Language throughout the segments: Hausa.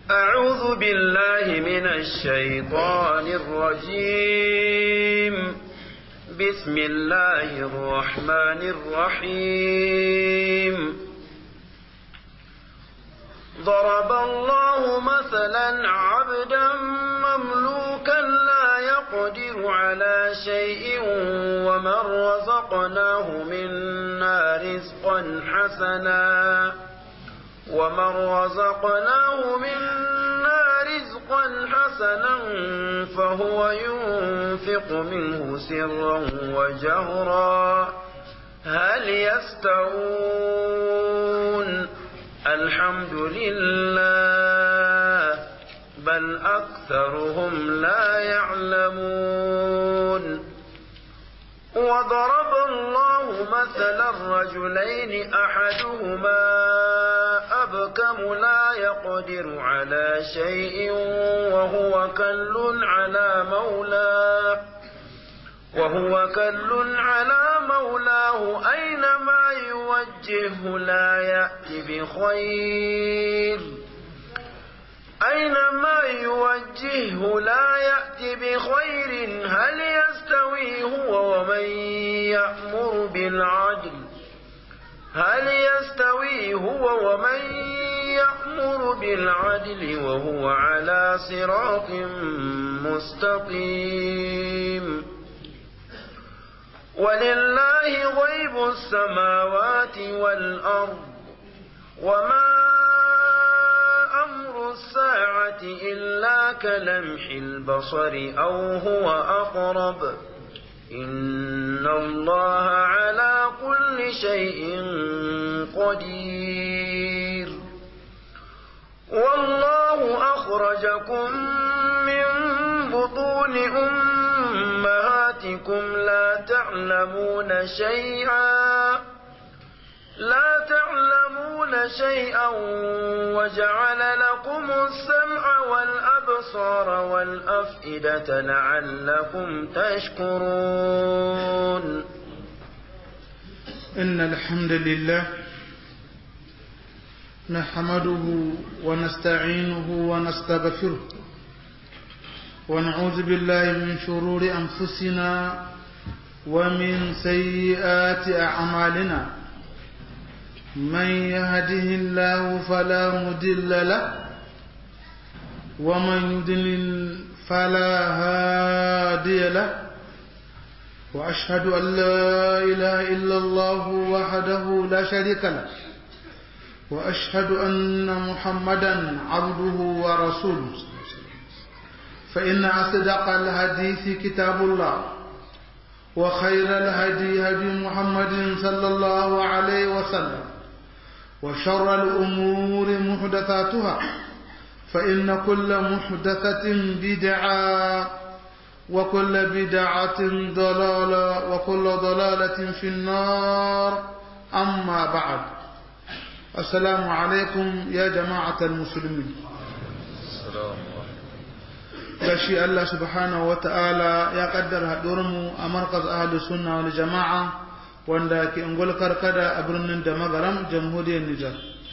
أعوذ بالله من الشيطان الرجيم بسم الله الرحمن الرحيم ضرب الله مثلا عبدا مملوكا لا يقدر على شيء ومن رزقناه منا رزقا حسنا ومن رزقناه منا رزقا حسنا فهو ينفق منه سرا وجهرا هل يستوون الحمد لله بل أكثرهم لا يعلمون وضرب الله مثلا رجلين أحدهما أبكم لا يقدر على شيء وهو كل على مولاه وهو كل على مولاه أينما يوجهه لا يأتي بخير أينما يوجهه لا يأتي بخير هل يستوي هو ومن يأمر بالعدل هل يستوي هو ومن يأمر بالعدل وهو على صراط مستقيم ولله غيب السماوات والأرض وما أمر الساعة إلا كلمح البصر أو هو أقرب إن الله على كل شيء قدير والله أخرجكم من بطون أمهاتكم لا تعلمون شيئا لا تعلمون شيئا وجعل لكم السمع والأبصار والأفئدة لعلكم تشكرون إن الحمد لله نحمده ونستعينه ونستغفره ونعوذ بالله من شرور أنفسنا ومن سيئات أعمالنا من يهده الله فلا مدل له ومن يدلل فلا هادي له وأشهد أن لا إله إلا الله وحده لا شريك له وأشهد أن محمدا عبده ورسوله فإن أصدق الحديث كتاب الله وخير الهدي هدي محمد صلى الله عليه وسلم وشر الأمور محدثاتها فإن كل محدثة بدعة وكل بدعة ضلالة وكل ضلالة في النار أما بعد السلام عليكم يا جماعة المسلمين gashi Allah subhanahu wata'ala ya kaddara haɗuwarmu a markaz ahalus sunna wal jama'a wanda ke ungul karkada a birnin da magaram jamhuriyar Nijar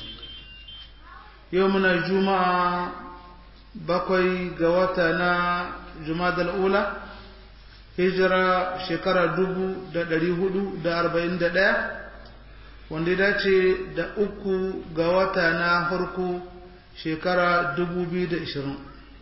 yau muna juma'a bakwai ga wata na jumadal ula hijira shekara dubu da ɗari hudu da arba'in da ɗaya wanda ya dace da uku ga wata na farko shekara dubu biyu da ishirin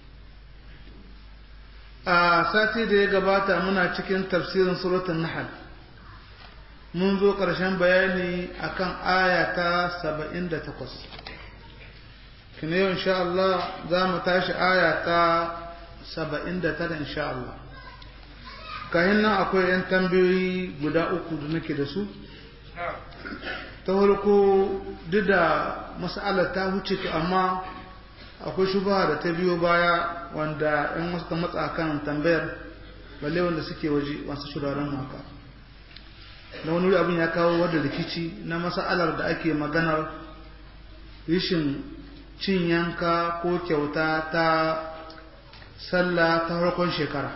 a sati da ya gabata muna cikin tafsirin suratun nahal mun zo ƙarshen bayani akan aya ta saba'in da takwas kina yau insha Allah za mu tashi aya ta saba'in da tara insha Allah kayan nan akwai 'yan tambayoyi guda uku da nake da su ta farko duk da mas'alar ta huce ta amma akwai shubaha da ta biyo baya wanda ‘yan wasu matsa kan tambayar balle wanda suke waje masu shuraren haka na wani abin ya kawo wadda rikici na mas'alar da ake maganar rishin cin yanka ko kyauta ta sallah ta farkon shekara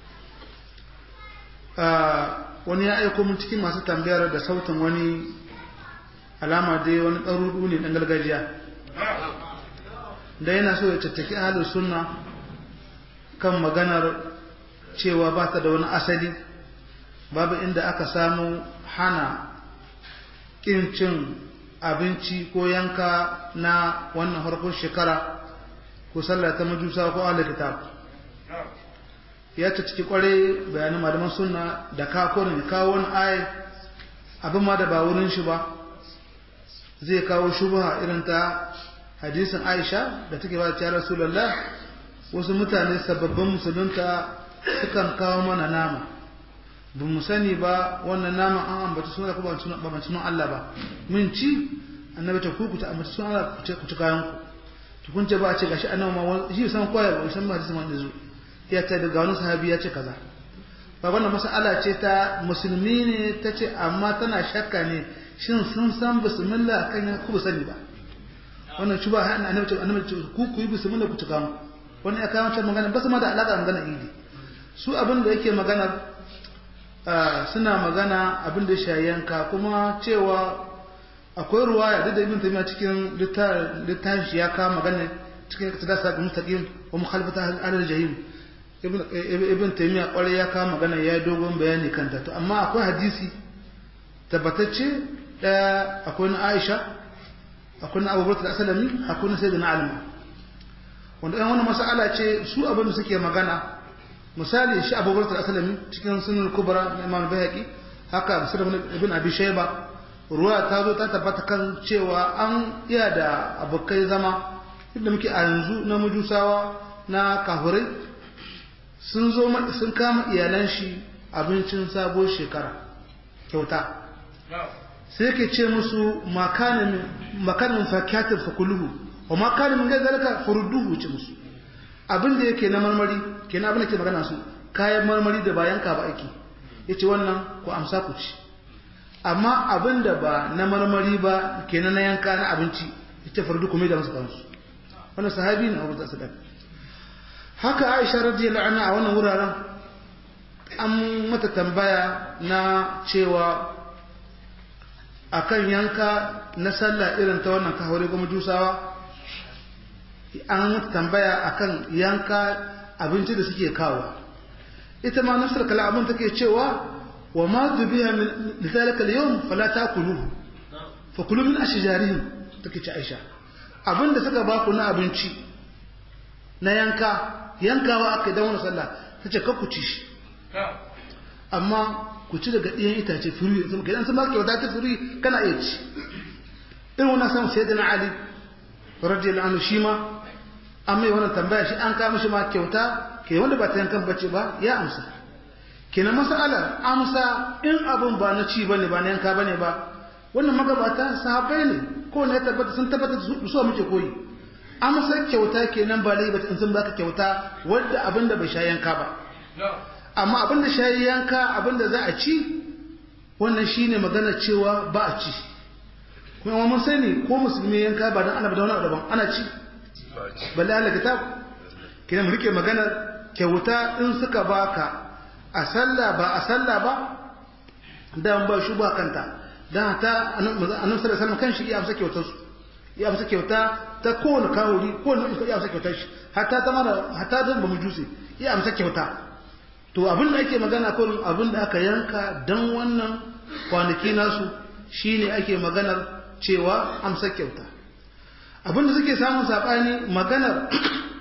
wani ya aiko mun cikin masu tambayar da sautin wani alama dai wani ɗaruɗu ne ɗan gargajiya da yana so ya tattaki ahlus sunna kan maganar cewa ba ta da wani asali babu inda aka samu hana ƙin cin abinci ko yanka na wannan harkar shekara ko sallah ta majusa ko ahlul kitab ya ta ciki kware bayanin malaman sunna da ka ne kawo wani ayi abin ma da ba wurin shi ba zai kawo shubha irin ta hadisin Aisha da take ba ta Rasulullah wasu mutane sababbin musulunta sukan kawo mana nama ba mu sani ba wannan nama an ambata suna ko ba ba sunan Allah ba mun ci annabi ta kuku ta ambata sunan Allah ku ci kayan ku to kun ce ba a ce gashi annabi ma shi san koyar ba san ma hadisin wanda zo ya ta daga wani sahabi ya ce kaza ba wannan mas'ala ce ta musulmi ne ta ce amma tana shakka ne shin sun san bismillah kan ya ku sani ba wannan shi ba hannun annabi ce annabi ce ku ku yi bismillah ku tuka mu wannan ya kawo wancan magana ba su ma da alaka da magana idi su abin da yake magana suna magana abin da shi yanka kuma cewa akwai ruwaya duk da ibn taymiya cikin littafin shi ya kawo magana cikin sadasa ga mustaqim wa mukhalafata al-jahim ibn taymiya kwarai ya kawo magana ya dogon bayani kanta to amma akwai hadisi tabbatacce daya akwai na Aisha akwai na Abu Bakr al-Aslami akwai na Sayyidina Ali wanda ɗan wani mas'ala ce su abin da suke magana misali shi Abu Bakr al-Aslami cikin sunan kubra na Imam Bayhaqi haka Muslim ibn Abi Shayba ruwa ta zo ta tabbata kan cewa an iya da abokai zama inda muke a yanzu na mujusawa na kafirai sun zo sun kama iyalan shi abincin sabo shekara kyauta sai ke ce musu makanin fakiyatin fakuluhu wa makanin gai zalika furuduhu ce musu abin da yake na marmari ke na abin da ke magana su kayan marmari da bayan ka ba aiki ya ce wannan ku amsa ku ci amma abin da ba na marmari ba ke na yanka na abinci ya ce furudu kuma da masu kansu wannan sahabi ne abu da su haka aisha radiyallahu anha a wannan wuraren an mata tambaya na cewa akan yanka na sallah irin ta wannan kahore kuma jusawa an mata tambaya akan yanka abinci da suke kawo ita ma nafsar kala abin take cewa wa ma dubiha min lidhalika al-yawm fala takuluhu fa kulu min ashjarihim take ce Aisha abinda suka ba ku na abinci na yanka yankawa aka dan wannan sallah tace ka ku ci shi amma ku ci daga ɗiyan itace firi sun kai sun baka kyauta ta firi kana iya ci irin wannan san sai na ali radiyallahu anhu shi ma an mai wannan tambaya shi an kawo mishi ma kyauta ke wanda ba ta yankan bace ba ya amsa kenan masalar amsa in abun ba na ci bane ba na yanka bane ba wannan magabata sahabbai ne ko ne tabbata sun tabbata su so muke koyi amsa kyauta kenan ba lai ba in sun baka kyauta wanda abin da bai sha yanka ba amma abin da shayi yanka abin da za a ci wannan shine magana cewa ba a ci kuma mun sani ko musulmi yanka ba dan ana da wani daban ana ci balle Allah kitab kina mu rike magana kyauta in suka baka a sallah ba a sallah ba dan ba shi ba kanta dan ta annabi sallallahu alaihi wasallam kan shi ya amsa kyautar su ya amsa kyauta ta kowane kawuri kowane ya amsa kyautar shi hatta ta mara hatta da ba mujusi ya amsa kyauta to abin da ake magana kullum abin da aka yanka dan wannan kwanaki nasu shine ake maganar cewa amsa kyauta abin da suke samun sabani maganar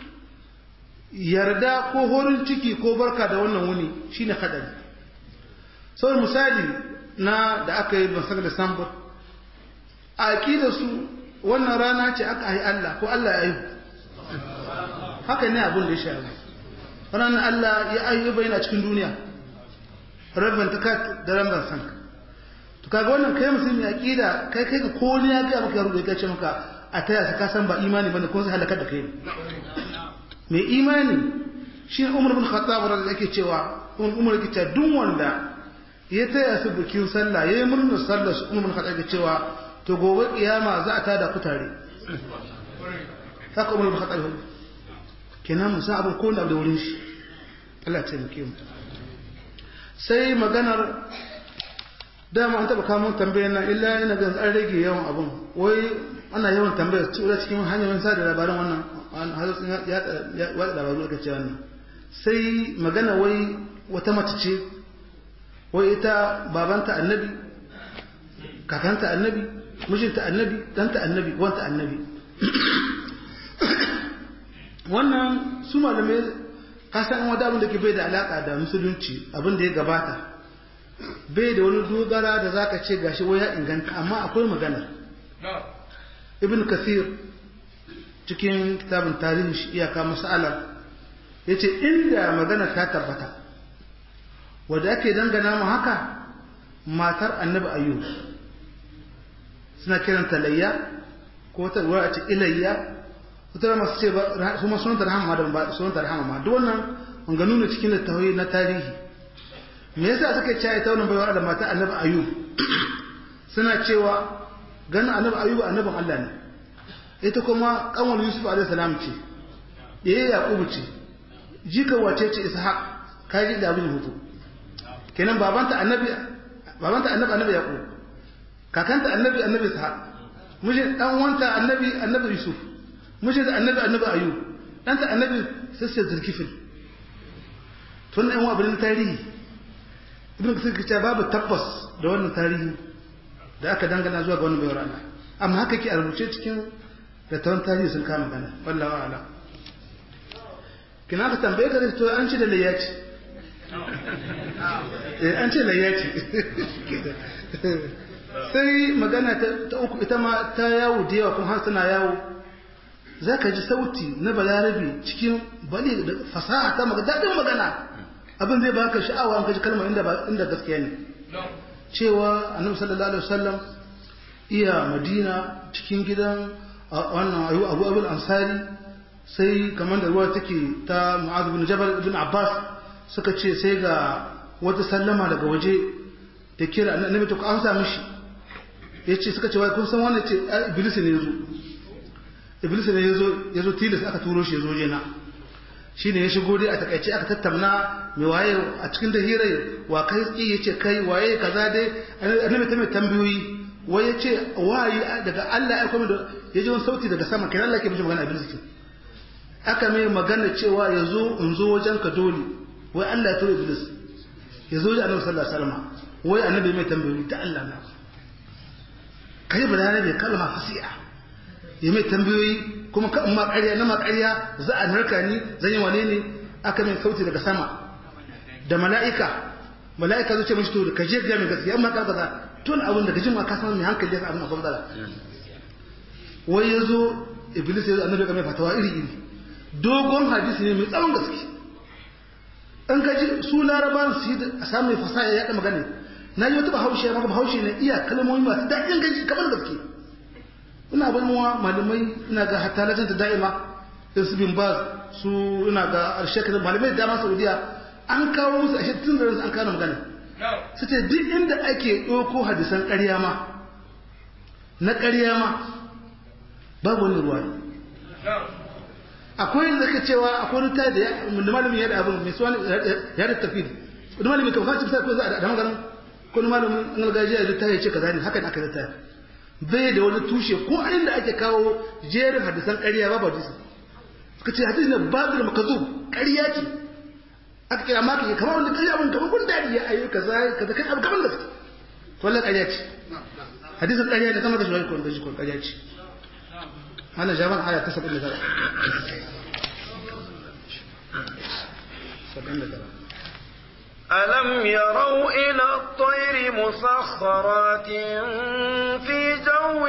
yarda ko horin ciki ko barka da wannan wuni shine kadari sau misali na da aka yi masar da sambar a da su wannan rana ce aka yi Allah ko Allah ya yi haka ne abin da ya shafi ranar Allah ya ayyuba yana cikin duniya rabban ta da rabban san to kaga wannan kai musulmi aqida kai kai ga ko ne ya ga maka rubuta ce maka a taya ka san ba imani bane ko sai halakar da kai mai imani shi Umar bin Khattab radiyallahu yake cewa Umar yake cewa duk wanda ya taya su bikin sallah yayi murnar sallar su Umar bin Khattab yake cewa to gobe kiyama za a tada ku tare haka Umar bin Khattab kenan musa abin ko da wurin shi Allah ce muke mu sai maganar dama an taba kawo tambayar nan illa ina ga an rage yawan abun wai ana yawan tambayar tura cikin hanyoyin sada labaran wannan hadisin ya wada labaru aka ce wannan sai magana wai wata mace ce wai ita babanta annabi kakanta annabi mijinta annabi ɗanta annabi wanta annabi wannan su malamai kasan wata abin da ke bai da alaƙa da musulunci abin da ya gabata bai da wani dogara da zaka ce gashi wai ya inganta amma akwai maganar ibn kathir cikin kitabin tarihin shi iyaka mas'alar ya ce inda magana ta tabbata wadda ake dangana mu haka matar annabi ayyub suna kiranta layya ko wata ruwa a ce ilayya wata masu ce ba kuma sunanta rahama da ba sunanta rahama ma duk wannan manganu ne cikin littafi na tarihi me yasa suka ce ita wannan baiwa da matar annabi ayyub suna cewa ganin annabi ayyub annabin Allah ne ita kuma kanwar yusuf alaihi salam ce ɗaya yaqubu ce jika wace ce ishaq kaji da abin hutu kenan babanta annabi babanta annabi annabi yaqub kakanta annabi annabi ishaq mijin dan wanta annabi annabi yusuf mijin da annabi annabi ayub danta annabi sassa zulkifil tun ɗan wa abin tarihi ibn kasir kace babu tabbas da wannan tarihi da aka dangana zuwa ga wannan bayar Allah amma haka ke a rubuce cikin da tawon tarihi sun kama gana wallahi a'lam kina ka tambaye ka to an ci da layyaci eh an ce layyaci sai magana ta uku ita ma ta yawo da yawa kuma har tana yawo za ka ji sauti na balarabe cikin bali da fasaha ta magana daɗin magana abin zai baka sha'awa an kaji kalmar inda inda gaskiya ne cewa annabi sallallahu alaihi wasallam iya madina cikin gidan wannan ayu abu abul ansari sai kamar da ruwa take ta mu'adh bin jabal ibn abbas suka ce sai ga wata sallama daga waje da kira annabi to an sa mishi yace suka ce wai kun san wannan ce iblis ne yazo iblis ne yazo yazo tilas aka turo shi yazo jena shine ya shigo dai a takaice aka tattauna me waye a cikin da hirai wa kai tsi yace kai waye kaza dai annabi ta mai tambayoyi wai yace wayi daga Allah ya aika da yaji wani sauti daga sama kai Allah ke mishi magana iblis ke aka mai magana cewa yazo in zo wajen ka dole wai Allah ya turo iblis yazo da annabi sallallahu alaihi wasallam wai annabi mai tambayoyi ta Allah na kai bayani bai kalma fasiya ya mai tambayoyi kuma ka ma ƙarya na ma ƙarya za a narka ni zan yi wane ne aka mai sauti daga sama da mala'ika mala'ika zai ce mashi to ka je ga mai gaskiya amma ka kaza tun abin da kajin ma ka san mai hankali ya abin akwai matsala wai ya zo iblis ya zo annabi ka mai fatawa iri iri dogon hadisi ne mai tsawon gaske an gaji su larabawan su yi a samun fasaha ya yaɗa magana na yi wata bahaushe maka bahaushe na iya kalmomi masu daɗin gaji kamar gaske ina ban muwa malamai ina ga hatta lajin ta da'ima da su bin baz su ina ga shekarar malamai da dama saudiya an kawo musu a tun da an kawo magana su ce duk inda ake ɗauko hadisan ƙarya ma na ƙarya ma babu wani ruwa akwai da zaka cewa akwai wani tayi da malamin ya da abin mai suwani ya da tafi wani malamin kan fashi bisa ko za a da maganin ko wani malamin an gargajiya da tayi ce kaza ne hakan aka da tayi bai da wani tushe ko inda ake kawo jerin hadisan ƙarya ba ba hadisi suka ce hadisi ne babu da makazu ƙarya ce aka kira maka ya kamar wanda ƙarya abin kamar kun dadi ya ayi kaza kaza kai abu kamar gaske wallan ƙarya ce hadisin ƙarya ne kamar da shi ko da shi ko ƙarya ce ana jaban aya ta 79 ألم يروا إلى الطير مسخرات في جو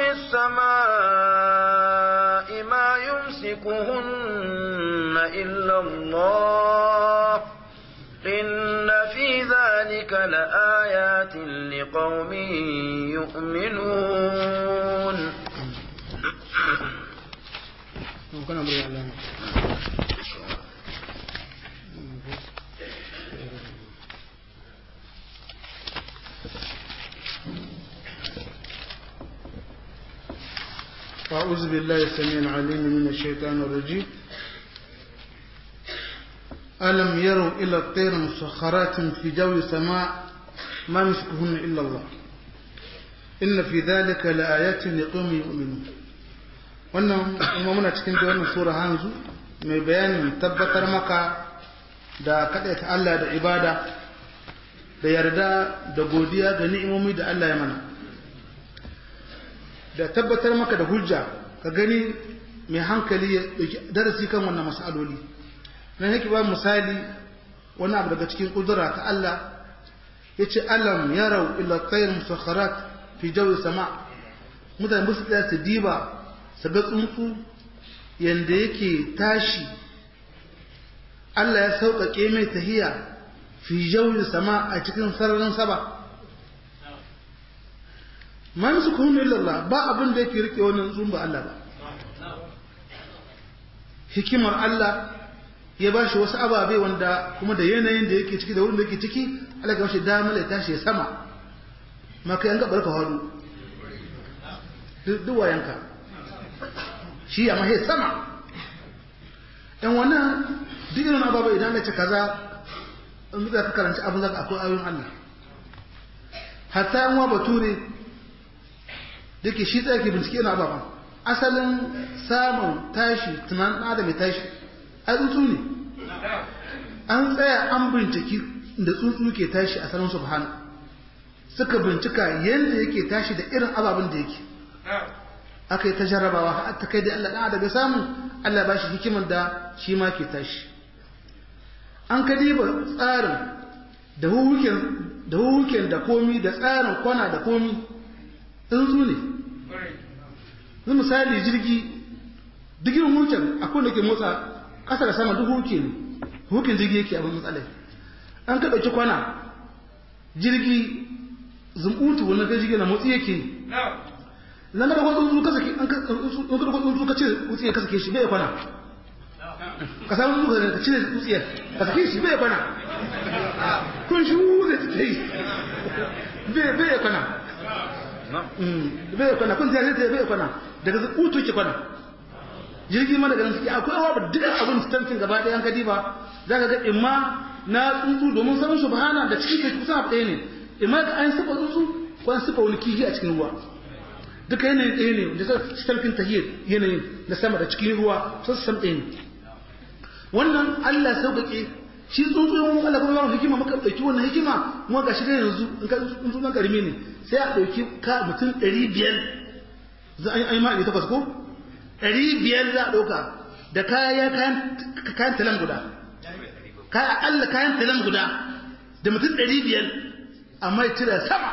السماء ما يمسكهن إلا الله إن في ذلك لآيات لقوم يؤمنون أعوذ بالله السميع العليم من الشيطان الرجيم ألم يروا إلى الطير مسخرات في جو السماء ما يمسكهن إلا الله إن في ذلك لآيات لقوم يؤمنون wannan kuma muna cikin da wannan sura hanzu mai bayanin tabbatar maka da kaɗaita Allah da ibada da yarda da godiya da ni'imomi da Allah ya mana da tabbatar maka da hujja ka gani mai hankali ya ɗauki darasi kan wannan mas'aloli nan yake ba misali wani abu daga cikin ƙudura ta Allah ya ce alam yarau ila tsayin musakharat fi jawi sama mutane ba su tsaya su diba su ga tsuntsu yanda yake tashi Allah ya sauƙaƙe mai tahiya fi jawi sama a cikin sararin saba man su kunu illallah ba abin da yake rike wannan tsuntsu ba Allah ba hikimar Allah ya ba shi wasu ababe wanda kuma da yanayin da yake ciki da wurin da yake ciki Allah ya bashi damar ya tashi sama maka yan gabar ka halu duk wayanka shi amma he sama dan wannan duk irin ababe idan Allah ce kaza in da ka karanci abin zaka akwai ayoyin Allah hatta yan wa bature dake shi tsaye ke bincike na ababan asalin samun tashi tunanin adam ya tashi a tsuntsu ne an tsaya an binciki da tsuntsu ke tashi a sanin subhana suka bincika yadda yake tashi da irin ababen da yake aka yi ta jarrabawa har ta kai da Allah ɗan adam ya samu Allah ba shi hikimar da shi ma ke tashi an ka diba tsarin da huhuken da komi da tsarin kwana da komi tsuntsu ne zai misali jirgi digin huken akwai da ke motsa ƙasa da sama duk huke ne hukin jirgi yake abin matsalai an ka ɗauki kwana jirgi zumbutu wannan kai jirgi na motsi yake zan ga da tsuntsu ka sake an ka tsuntsu ka cire tsutsiyar ka sake shi bai kwana ka samu tsuntsu ka cire tsutsiyar ka sake shi bai kwana kun shi wuze ta yi bai kwana bai kwana kun zai bai kwana daga zumbutu ke kwana jirgi ma daga nan suke akwai awa ba duk abin stancin gaba ɗaya an kadi ba za ka ga imma na tsuntsu domin sanin subhana da cikin kai kusa ɗaya ne imma ka an sifa tsuntsu ko an sifa wani kihi a cikin ruwa duka yanayin ɗaya ne da stancin tahiyar yanayin na sama da cikin ruwa sun san ɗaya ne wannan Allah sauƙaƙe shi tsuntsu yawan Allah kuma yawan hikima maka ɗauki wannan hikima kuma ga shi da yanzu in ka tsuntsu na ƙarami ne sai a ɗauki ka mutum ɗari biyar za a yi ma'aikata takwas ko ɗari biyar za a ɗauka da kaya kayan talan guda kaya aƙalla kayan talan guda da mutum ɗari biyar amma ya cire sama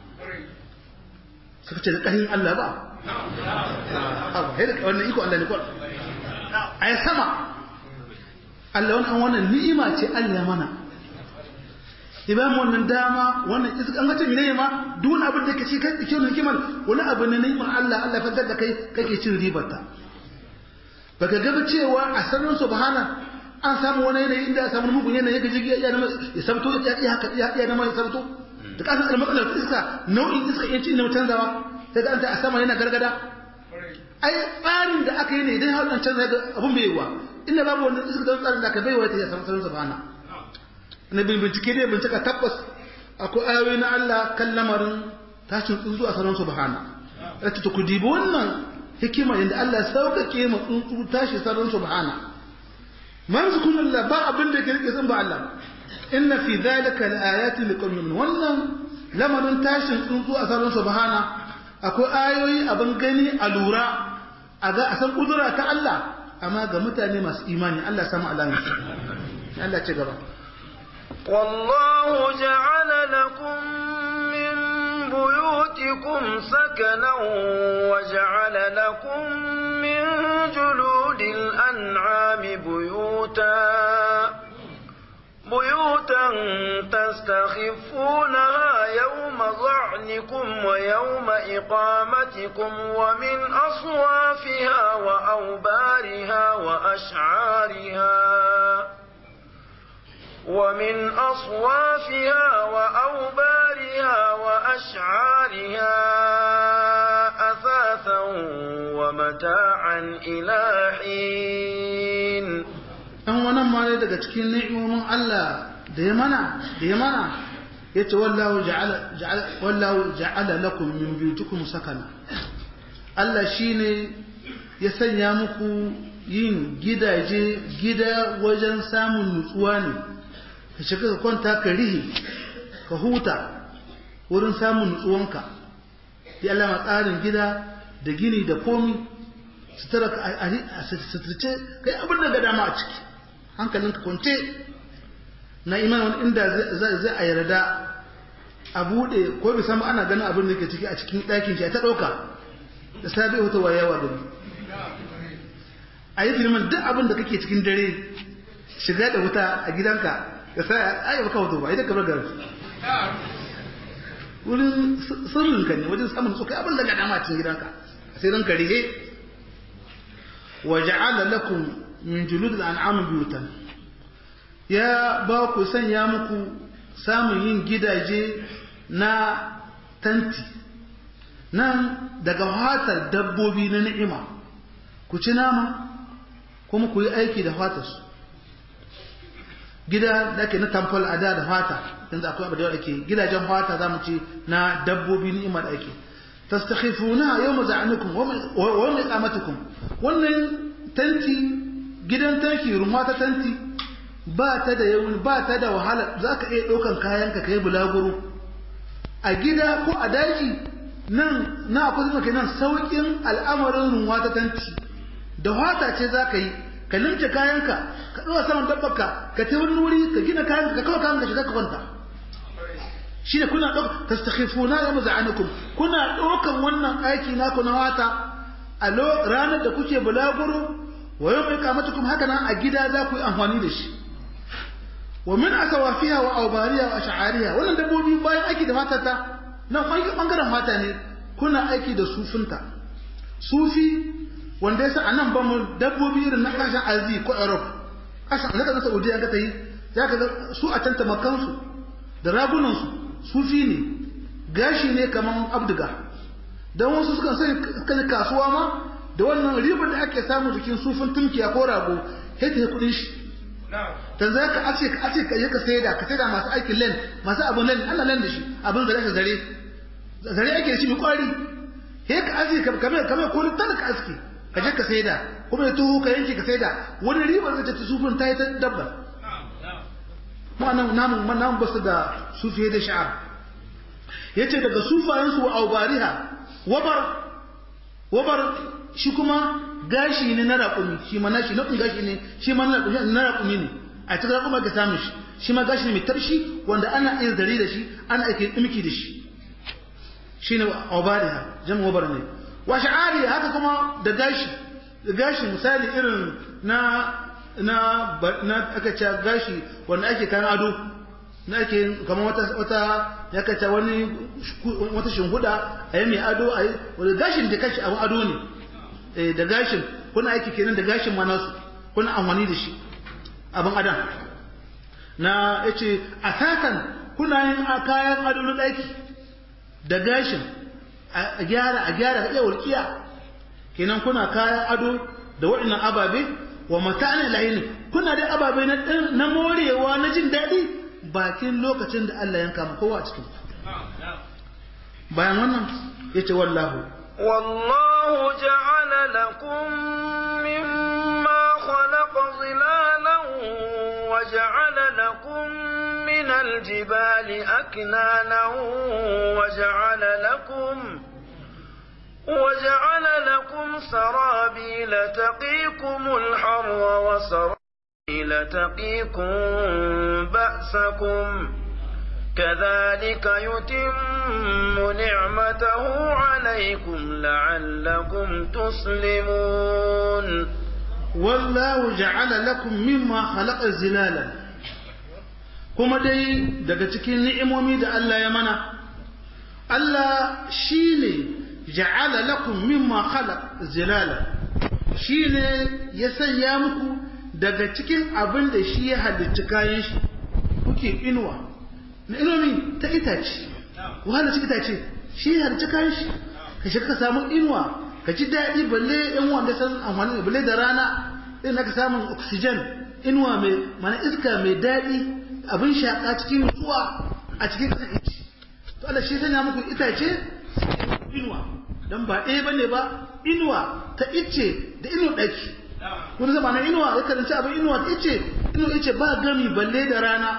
suka ce da ƙarin Allah ba abu haida wannan iko Allah ne kwan a yi sama Allah wani wannan ni'ima ce Allah mana idan wannan dama wannan iska an gace ne ma duk wani abin da kake kai kike wannan hikimar wani abu ne ni'imar Allah Allah fadar da kai kake cin ribar ta baka ga cewa a sanin subhana an samu wani yanayi inda samu mugun yanayi ga jigi ya nama ya sabto ya iya haka ya iya nama ya sabto da kasan almatsalar iska nau'in iska iya cin na canzawa sai da an ta a sama yana gargada ai tsarin da aka yi ne idan har an canza ga abun bai yiwa inda babu wannan iska da tsarin da aka bai wa ta ya samu sanin subhana na bincike dai bincika tabbas akwai ayoyi na Allah kan lamarin tashin tsuntsu a sanar subhana rata ku dibi wannan hikima yadda Allah sauƙaƙe ma tsuntsu tashi sanar subhana man zukun Allah ba abin da yake rike sun ba Allah inna fi dhalika laayatin liqaumin wannan lamarin tashin tsuntsu a sanar subhana akwai ayoyi abin gani a lura a ga a san kudura ta Allah amma ga mutane masu imani Allah samu alamin Allah ce gaba والله جعل لكم من بيوتكم سكنا وجعل لكم من جلود الأنعام بيوتا بيوتا تستخفونها يوم ظعنكم ويوم إقامتكم ومن أصوافها وأوبارها وأشعارها ومن أصوافها وأوبارها وأشعارها أثاثا ومتاعا إلى حين ɗan wannan ma ne daga cikin ni'imomin Allah da ya mana da ya mana ya ce wallahu ja'ala lakum min biyutikum sakana Allah shine ya sanya muku yin gidaje gida wajen samun nutsuwa ne ka shiga ka kwanta ka rihi ka huta wurin samun nutsuwanka ya alama tsarin gida da gini da komi sutura ka a suturce kai abin da ga dama a ciki hankalinka kwance na imanin inda zai a yarda a buɗe ko bai samu ana ganin abin da ke ciki a cikin ɗakin shi a ta ɗauka da sabi wata wayawa gari a yi filmin duk abin da kake cikin dare shiga da wuta a gidanka da sa a yi baka wato ba idan ka bar garin wurin sirrin ka ne wajen samun tsokai abin da ga dama cikin gidanka sai ranka rihe wa ja'ala lakum min julud al-an'am buyutan ya ba ku sanya muku samun yin gidaje na tanti nan daga fatar dabbobi na ni'ima ku ci nama kuma ku yi aiki da fatarsu gida da ake na tamfol a da da fata yanzu akwai abu da yawa ake gidajen fata za mu ci na dabbobi ni'ima da ake tastakhifuna yawma za'anukum wa yawma iqamatukum wannan tanti gidan tanki rumwa ta tanti ba ta da yawan ba ta da wahala zaka iya daukan kayanka kai bulaguro a gida ko a daji nan na akwai zama kenan saukin al'amarin rumwa ta tanti da fata ce zaka yi ka limce kayanka ka ɗora saman dabbarka ka ta wani wuri ka gina kayanka ka kawo kayanka shiga ka kwanta shi ne kuna ɗauka ta stakhifuna ya maza'anukum kuna ɗaukan wannan aiki naku na wata a ranar da kuke bulaguro wa yau mai kamatukum haka nan a gida za ku yi amfani da shi wa min asawafiha wa aubariya wa sha'ariya wannan dabbobi bayan aiki da matata nan bangaren mata ne kuna aiki da sufinta sufi wanda yasa anan ba mu dabbobi irin na kasashen azi ko europe kasashen na kasar saudiya ka ta yi za ka su a can tamakansu da ragunansu sufi ne gashi ne kamar abdiga don wasu sukan sai kan kasuwa ma da wannan ribar da ake samu jikin sufin tumkiya ko rago sai ta yi kudin shi dan za ka ace ka ace ka je ka saida ka saida masu aikin len masu abun len ana len da shi abin zare ka zare zare ake da shi mai kwari sai ka ace ka kame kame ko ta ka aske ka je ka saida kuma ya tuhu ka yanke ka saida wani ribar zai ta sufin ta yi ta dabba mu anan namu namu basu da sufiye da sha'ar yace daga sufayensu wa aubariha wabar wabar shi kuma gashi ne na raƙumi shi ma nashi na gashi ne shi ma na raƙumi ne a cikin raƙuma ka samu shi shi ma gashi ne mai tarshi wanda ana iya zare da shi ana ake dimki da shi shi ne aubariha jama'a wabar ne wa sha'ari haka kuma da gashi da gashi misali irin na na na aka ce gashi wanda ake kan ado na ake kamar wata wata ya kace wani wata shinhuda a yi mai ado a yi wanda gashin da kashi abin ado ne eh da gashin kuna aiki kenan da gashin ma nasu kuna amfani da shi abin adam na yace asakan kuna yin kayan ado na daki da gashin a gyara a gyara iya walƙiya kenan kuna kayan ado da waɗannan ababe wa mata'ana layin kuna da ababe na morewa na jin daɗi bakin lokacin da Allah yanka mu kowa a cikin bayan wannan yace wallahu wallahu ja'ala lakum mimma khalaqa zilalan wa ja'ala lakum min aljibali aknanan wa ja'ala lakum وجعل لكم سرابيل تقيكم الحر وسرابيل تقيكم بأسكم كذلك يتم نعمته عليكم لعلكم تسلمون والله جعل لكم مما خلق زلالا kuma dai daga cikin ni'imomi da Allah ya mana Allah shine ja'ala lakum mimma khalaq zilala shine ya sanya muku daga cikin abin da shi ya halicci kayan shi kuke inuwa na inomi ta itace wahala ci itace shi ya halicci kayan shi ka shi ka samu inuwa ka ji daɗi balle yan wanda san amfani balle da rana din ka samu oxygen inuwa mai mana iska mai daɗi abin shaƙa cikin nutsuwa a cikin ƙasar ici to Allah shi sanya muku itace inuwa dan ba ɗaya bane ba inuwa ta ice da inuwa ɗaki wani zama na inuwa ya karanci abin inuwa ta ice inuwa ice ba gami balle da rana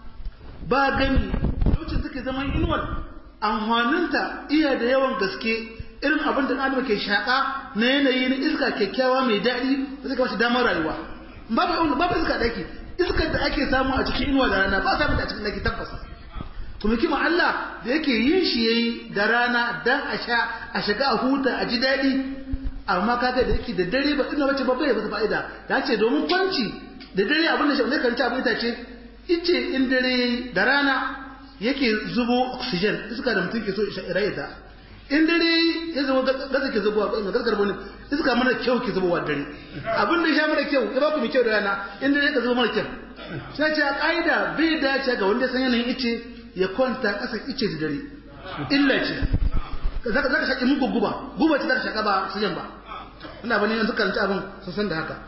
ba gami lokacin take zaman inuwar amfaninta iya da yawan gaske irin abin da adam ke shaƙa na yanayi na iska kyakkyawa mai daɗi da suka bashi damar rayuwa babu babu iska ɗaki iskar da ake samu a cikin inuwa da rana ba samu da a cikin ɗaki tabbas kuma kima Allah da yake yin shi yayi da rana dan a sha a shiga a huta a ji daɗi amma kaga da yake da dare ba ina bace babba ya bata fa'ida da ce domin kwanci da dare abin da shi ne kan ci abin ita ce ice in dare da rana yake zubo oxygen iska da mutum ke so raye ta in dare ya zama gaza ke zubowa ba gaskar bane iska mana kyau ke zubowa dare abin da ya sha mana kyau ya ba ku mai kyau da rana in dare ka zubo mana kyau sai ce a ƙa'ida bai dace ga wanda san yanayin ice ya kwanta ƙasa ice da dare illa ce zaka zaka shaki muku guba guba ce zaka shaka ba su ba ina bane yanzu kan abin sun san da haka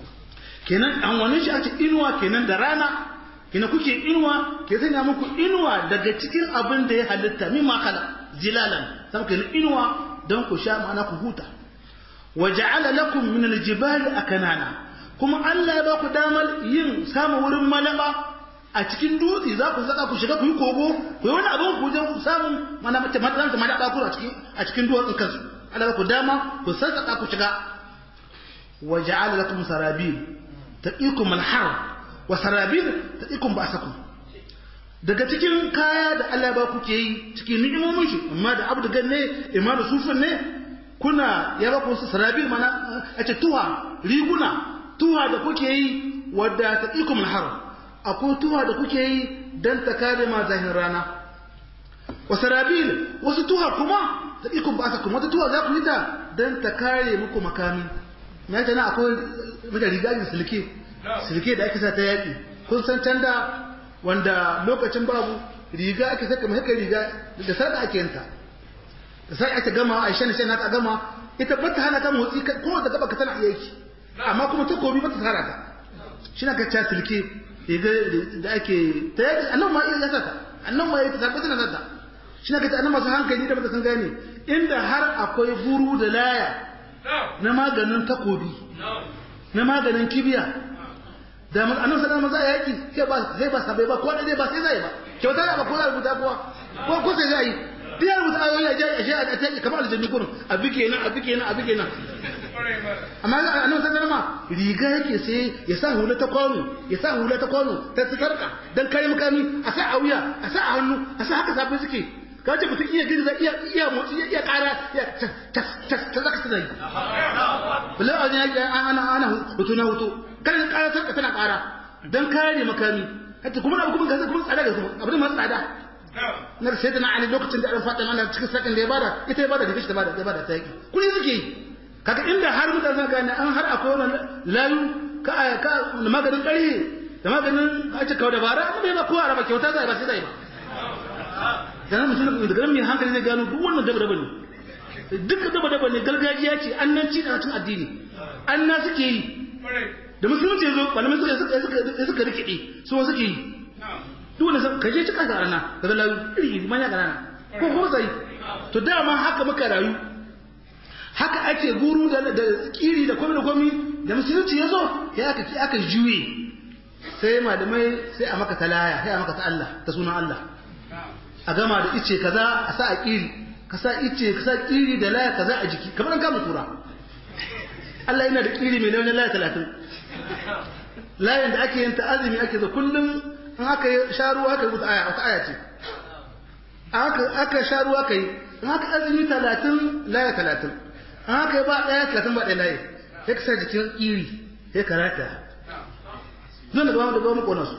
kenan an wani shi a ce inuwa kenan da rana kenan kuke inuwa ke sanya muku inuwa daga cikin abin da ya halitta mimma kala zilalan sai kenan inuwa don ku sha ma'ana ku huta wa ja'ala lakum min al-jibali akanana kuma Allah ya ba ku damar yin samun wurin malaba a cikin dutse za ku zaka ku shiga ku yi kogo ku yi wani abin ku je samun mana mace mata ta mana bakuru a cikin a cikin duwatsun kansu Allah ku dama ku sassaka ku shiga wa ja'ala lakum sarabil taqikum al-har wa sarabil taqikum ba'sakum daga cikin kaya da Allah ba ku ke yi cikin ni'imomin shi amma da abdu ganne imma da sufin ne kuna ya ba ku sarabil mana a ce tuwa riguna tuwa da kuke yi wadda taqikum al-har akwai tuwa da kuke yi don ta kare ma zahin rana wasu rabil wasu tuwa kuma ta ikon ba sa kuma wata tuwa za ku yi ta don ta kare muku makami na jana akwai mata riga da silke silke da ake sa ta yaƙi kun san can da wanda lokacin babu riga ake saka mai riga da sarka ake yanta da sarka ake gama a shan shan haka gama ita bata hana ta motsi kuma da gaba ka tana iya yi amma kuma takobi bata tsara ta shi na ka ca silke riga da ake ta yaki annan ma iya sata annan ma ya ta tabbata na sata shi na kace annan masu hankali da bata san gane inda har akwai buru da laya na maganin takobi na maganin kibiya da annan sanar maza a yaki sai ba sai ba sabai ba ko da ba sai zai ba kyauta ba ko da rubuta kuwa ko ko sai zai duk ya rubuta ayoyi a je a ta kamar aljanni gurin a bige nan a bige nan a bige nan amma a nan sanar ma riga yake sai ya sa hula ta kwano ya sa hula ta kwano ta sarka dan kare makami a sa a wuya a sa a hannu a sa haka sabai suke ka ce mutum iya girza iya iya motsi iya iya kara iya ta ta ta zaka tana yi bala a ne ana ana hutu na hutu kan kara sarka tana kara dan kare makami hatta kuma abu kuma gaza kuma tsada ga kuma abin ma tsada na sai da na ali lokacin da an fada mana cikin sakin da ya bada ita ya bada da kishi da bada da bada ta yaki kudi suke yi kaga inda har mutane zan gane an har akwai wannan layu ka ka maganin ƙarfi da maganin a ce kawai dabara amma bai ba kowa raba kyauta zai ba sai zai ba dan mutum da garin mai hankali zai gano duk wannan daba daba ne duk daba daba ne gargajiya ce annan ci da cin addini anna suke yi da musulunci yazo malamai suka suka suka suka rikide su suke yi duk wanda ka je cika ga rana kaga layu iri manya ga rana ko ko sai to dama haka muka rayu haka ake guru da kiri da kwami da kwami da musulunci ya zo ya aka ki aka juye sai malamai sai a maka talaya sai a maka ta Allah ta sunan Allah a gama da ice kaza a sa a kiri ka sa ice ka sa kiri da laya kaza a jiki kamar an kama kura Allah yana da kiri mai nauyin laya talatin layin da ake yin ta azumi ake zo kullum in aka sha ruwa aka rubuta aya wata aya ce aka sha ruwa kai in aka azumi talatin laya talatin haka ba ɗaya talatin ba ɗaya layi sai ka sa jikin iri sai ka rata zuwa da gaba da gaba makona su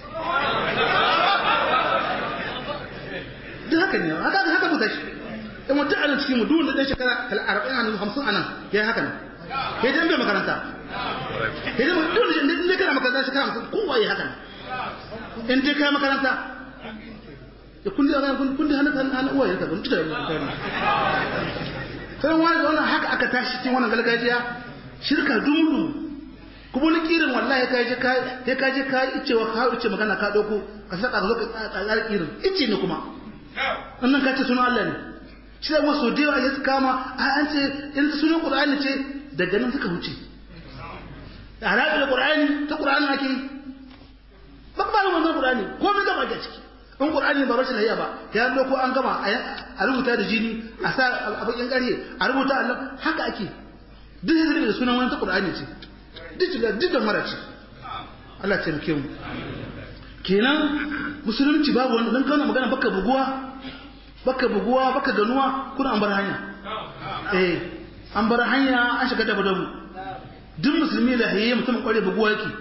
duk haka ne haka haka mu tashi in mutum a nan cikin mu duk da ɗan shekara arba'in a nan hamsin a nan ya yi haka nan ya jan bai makaranta ya jan duk da ne kana makaranta shekara hamsin kowa ya haka nan in dai kai makaranta da kundi a kundi hannun hannun uwaye ka ban tuda sai wani da wannan haka aka tashi cikin wannan gargajiya shirka dumuru kuma wani kirin wallahi ka je ka sai ka je ka ice wa ka ice magana ka dauko ka saka ka zo ka tsara kirin ice ne kuma wannan ka ce sunan Allah ne shi da wasu da yawa ya su kama a an ce in sunan qur'ani ce daga nan suka wuce da harabi da qur'ani ta qur'ani ake yi ba ba da wannan qur'ani ko mai gaba ke ciki in qur'ani ba rashin hayya ba ya zo ko an gama a rubuta da jini a sa a bakin ƙarye a rubuta Allah haka ake duk hizbi da sunan wani ta qur'ani ce duk da duk da mara ce Allah ya taimake mu kenan musulunci babu wanda dan kana magana baka buguwa baka buguwa baka ganuwa kuna an bar hanya eh an bar hanya an shiga dabu dabu duk musulmi da hayye mutum kware buguwa yake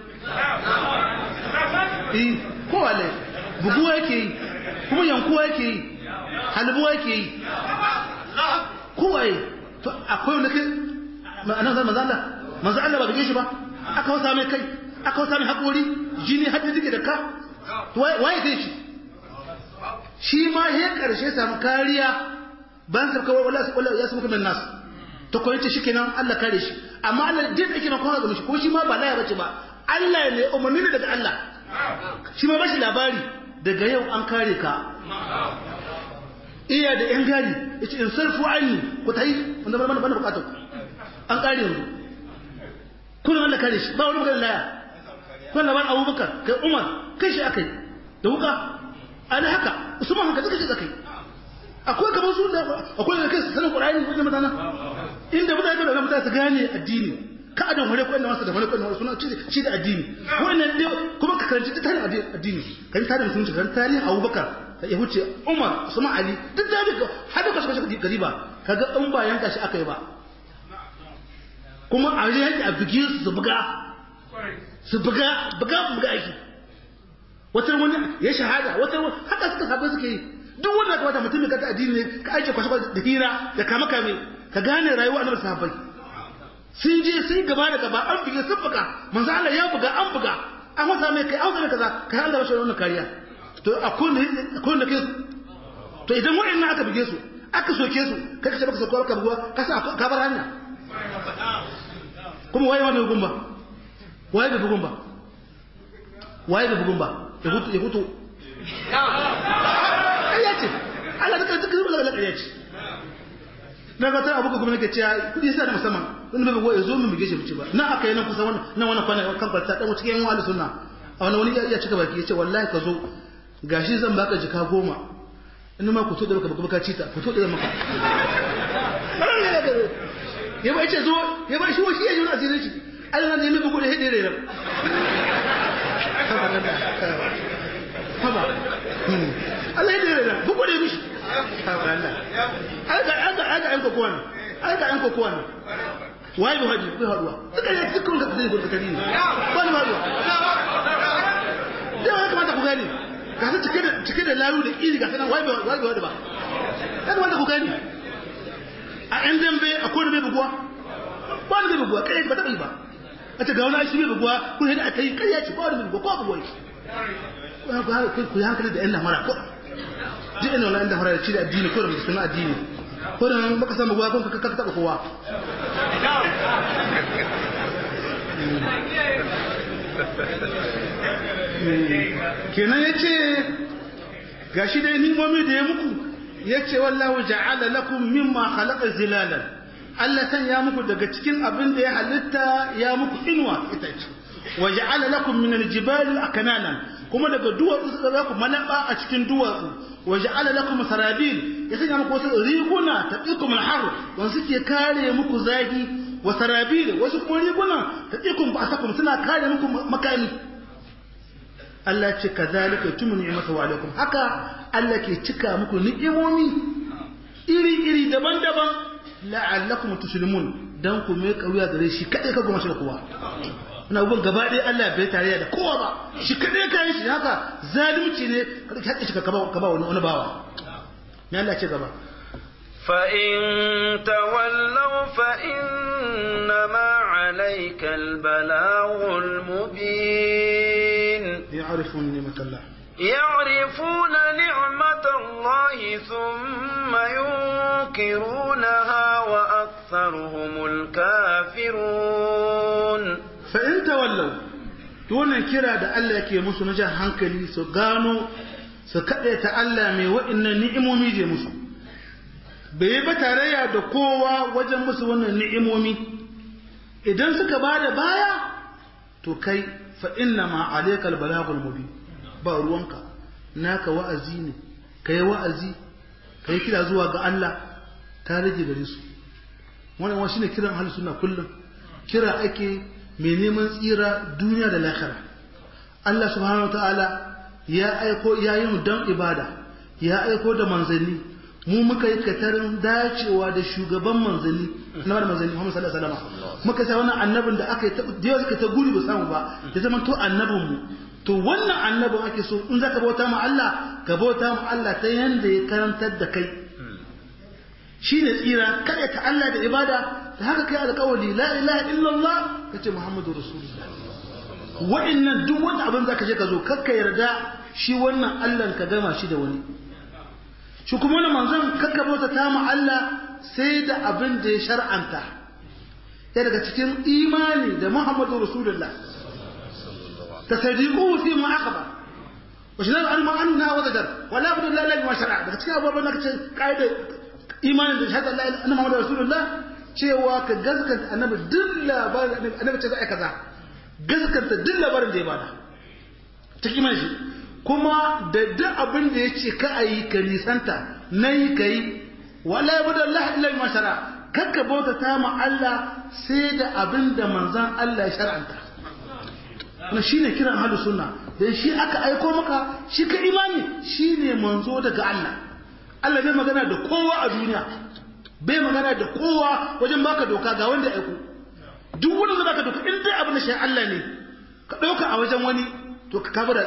eh ko wale buguwa yake yi kuma yankuwa yake yi halbuwa yake yi kowaye to akwai wanda kai ma'anar zan manzo Allah manzo Allah ba bige shi ba aka wasa mai kai aka wasa mai haƙori jini hadda take da ka to waye kai shi shi ma ya karshe samu kariya ban sa kawai wallahi wallahi ya samu kamar nas to ko yace shikenan Allah kare shi amma Allah din yake na kowa ga shi ko shi ma ba laya bace ba Allah ne umarni ne daga Allah shi ma bashi labari daga yau an kare ka iya da yan gari yace in sarfu anni ku tayi wanda ba mana bana bukatar an kare yanzu kullum Allah kare shi ba wani magana laya kun labar Abubakar kai Umar kai shi akai da wuka ana haka Usman haka duka shi akai akwai kamar su da akwai da kai sanin Qur'ani wajen mutana inda mutane da mutane su gane addini ka adon hore ko inda wasu da hore ko inda wasu suna ci da addini wannan dai kuma ka karanci duk tarihin addini kan tarihin musulunci kan tarihin Abubakar ya huce Umar Usman Ali duk da duka har da kashi kashi gariba kaga in ba yanka shi akai ba kuma a yanki a bige su su buga su buga buga buga aiki wata wani ya shahada wata haka suka sabai suke yi duk wanda ka bata mutum ka addini ne ka aike kwashe da hira da kama kame ka gane rayuwa annabi sahabbai sun je sun gaba da gaba an buge sun buga manzo Allah ya buga an buga an wasa mai kai an mai kaza kai Allah bashi wannan kariya to akwai ne akwai ne kai to idan waɗannan aka buge su aka soke su kai ka ce baka sokuwa ka buguwa ka sa ka bar hanya kuma waye ma bai bugun ba waye bai bugun ba waye bai bugun ba ya hutu ya hutu ƙarya ce Allah duka duka zuba daga ƙarya ce na ga ta abuka kuma nake cewa kudi sa da musamman wani bai bugo ya zo min bige shi bici ba na aka yi nan kusa wannan nan wannan kwana kan kwalta dan cikin yan wali sunna a wani wani ya cika baki ya ce wallahi ka zo gashi zan baka jika goma in ma ku to da baka baka cita ku to da maka ya ba ce zo ya ba shi wasi ya yi wani asirin shi Allah ne mai bugu da hede rere haba Allah ya rere bugu da mishi haba Allah aga aga aga an kokowa ne aga an kokowa ne wai bi haji bi haduwa duka ne dukkan ka zai gudu kadi ne ba ni haduwa da ya kamata ku gani ga su cike da cike da laru da iri ga sanan wai bi wai bi hadu ba ya kamata ku gani a yan dambe a kowane bai buguwa ba wani bai buguwa kai ba taɓa yi ba a ce ga wani shi bai buguwa kun yadda aka yi kai ya ce ba wani bai buguwa ko buguwa ku yi hankali da yan lamara ko duk ina wani yan lamara da ci da addini ko da mai suna addini ko da baka samu buguwa kun ka taɓa kowa kenan ya ce ga shi dai nimomi da ya muku yace wallahu ja'ala lakum mimma khalaqa zilalan Allah san ya muku daga cikin abin da ya halitta ya muku inuwa ita ce wa ja'ala lakum min aljibali aknanan kuma daga duwatsu suka za ku malaba a cikin duwatsu wa ja'ala lakum sarabil ya sanya muku wasu riguna taqikum alhar wanda suke kare muku zagi wa sarabil wasu kuma riguna taqikum ba'sakum suna kare muku makami Allah ce kazalika tumu ni'matu wa alaikum haka Allah ke cika muku ni'imomi iri iri daban-daban la'allakum tuslimun dan ku mai kauya gare shi kadai ka goma shi da kowa ina gun gaba ɗaya Allah bai tare da kowa ba shi kadai ka yi shi haka zalunci ne ka haƙƙi shi ka ba wani wani bawa me Allah ce gaba فإن تولوا فإنما عليك البلاغ المبين يعرفون نعمة الله يعرفون نعمة الله ثم ينكرونها وأكثرهم الكافرون فإن تولوا wannan kira da Allah yake musu na jan hankali su gano su kaɗe ta Allah mai wa'innan ni'imomi je musu bai yi ba tarayya da kowa wajen musu wannan ni'imomi idan suka ba da baya to kai fa inna ma alaikal balagul mubin ba ruwanka naka wa'azi ne kai wa'azi kai kira zuwa ga Allah ta rage gare su wannan wani shine kiran ahlus sunna kullum kira ake mai neman tsira duniya da lahira Allah subhanahu wataala ya aiko ya yi mu dan ibada ya aiko da manzanni mu muka yi katarin dacewa da shugaban manzanni na manzanni Muhammad sallallahu alaihi wasallam muka sa wannan annabin da aka yi ta da yawa suka ta guri ba samu ba ya zama to annabin mu to wannan annabin ake so in zaka bauta ma Allah ka bauta ma Allah ta yanda ya karantar da kai shine tsira kada ta Allah da ibada da haka kai alƙawari la ilaha illallah kace Muhammadu rasulullah wa'annan duk wanda abin zaka je ka zo kakka yarda shi wannan Allah ka gama shi da wani shi kuma wani manzon kakka bauta ta mu Allah sai da abin da ya shar'anta ya daga cikin imani da Muhammadu rasulullah تصديقه فيما أخبر وشنان علم أنها وزجر ولا بد الله لا ما شرع daga cikin abubuwan da kace kaida imanin da shahada la ilaha illallah rasulullah cewa ka gaskata annabi duk labarin annabi ce za a kaza gaskata duk labarin da ya bada ta kiman shi kuma da duk abin da ya ce ka ayi ka nisanta nayi kai wala yabudu Allah illa ma shara kakka bauta ta ma Allah sai da abin da manzon Allah ya shar'anta na shi ne kiran halu sunna dan shi aka aiko maka shi ka imani shi ne manzo daga Allah Allah bai magana da kowa a duniya bai magana da kowa wajen baka doka ga wanda aiko duk wanda zai baka doka in dai abin da shi Allah ne ka dauka a wajen wani to ka kabura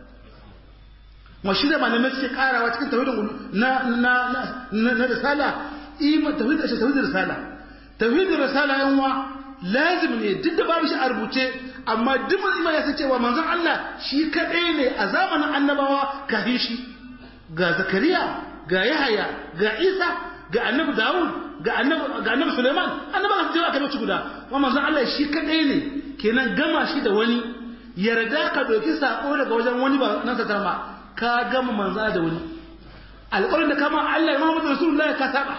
ma shi da malamai suke karawa cikin tauhidin na na na na risala iman tauhid shi tauhid risala tauhid risala yanwa lazim ne duk da babu shi a rubuce amma duk iman ya san cewa manzon Allah shi kadai ne a zamanin annabawa kafin shi ga zakariya ga yahaya ga isa ga annabi dawud ga annabi ga annabi suleiman annabawa su je aka dauki guda amma manzon Allah shi kadai ne kenan gama shi da wani yarda ka doki sako daga wajen wani ba nan sa tarma ka gama manzon da wani alƙawarin da kama Allah Muhammadu Rasulullahi ka saba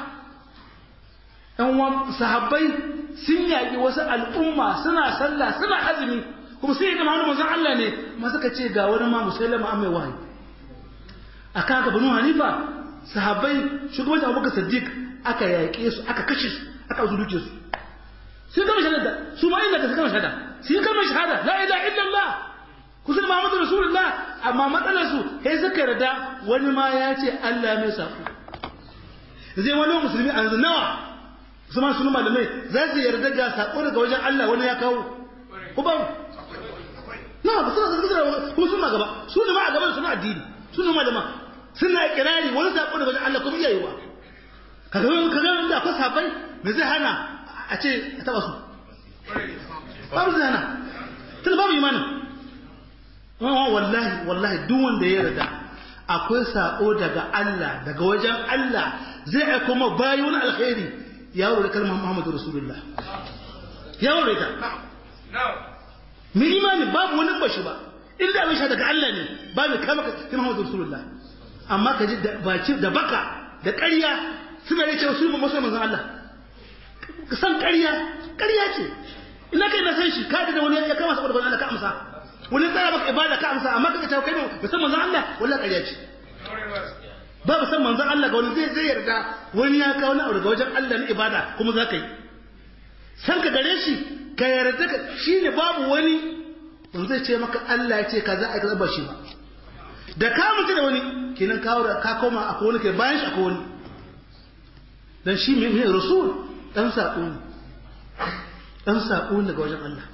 ɗan sahabbai sun yaƙi wasu al'umma suna sallah suna azumi kuma sai ga Muhammadu manzon Allah ne ma suka ce ga wani ma musallama an mai wahayi akan ka banu hanifa sahabbai shugabancin abubakar siddiq aka yaƙe su aka kashe su aka zuruke su sun kama shahada su ma inda ka kama shahada sun kama shahada la ilaha illallah kusan Muhammadu Rasulullah amma matsalar su sai suka yarda wani ma ya ce Allah mai sako zai wani musulmi a yanzu nawa su ma sunu malamai za su yarda ga sako daga wajen Allah wani ya kawo ko ba na ba suna zargi ko suna gaba su ne ma a gaban suna addini su ne malama suna kirari wani sako daga wajen Allah kuma iya yiwa kaga kaga da akwai sabai me zai hana a ce a taba su babu zai hana tun babu imanin wallahi wallahi duk wanda ya yarda akwai sako daga Allah daga wajen Allah zai aiko ma bayi wani alkhairi ya wuri kalmar Muhammadu Rasulullah ya wuri ta mai imani babu wani bashi ba inda abin sha daga Allah ne ba mai kama ka Muhammadu Rasulullah amma ka ji baki da baka da ƙarya suna da cewa su ba masu manzon Allah ka san ƙarya ƙarya ce ina kai na san shi ka da wani ya kama saboda Allah ka amsa wani tsara maka ibada ka amsa amma kaga cewa kai ba san manzon Allah wallahi ƙarya ce ba ba san manzon Allah ga wani zai zai yarda wani ya kawo na daga wajen Allah na ibada kuma za ka yi san ka gare shi ka yarda ka shine babu wani wanda zai ce maka Allah ya ce kaza a kaza ba shi ba da ka mutu da wani kenan kawo da ka koma akwai wani kai bayan shi akwai wani dan shi mai rasul dan sako ne dan sako ne daga wajen Allah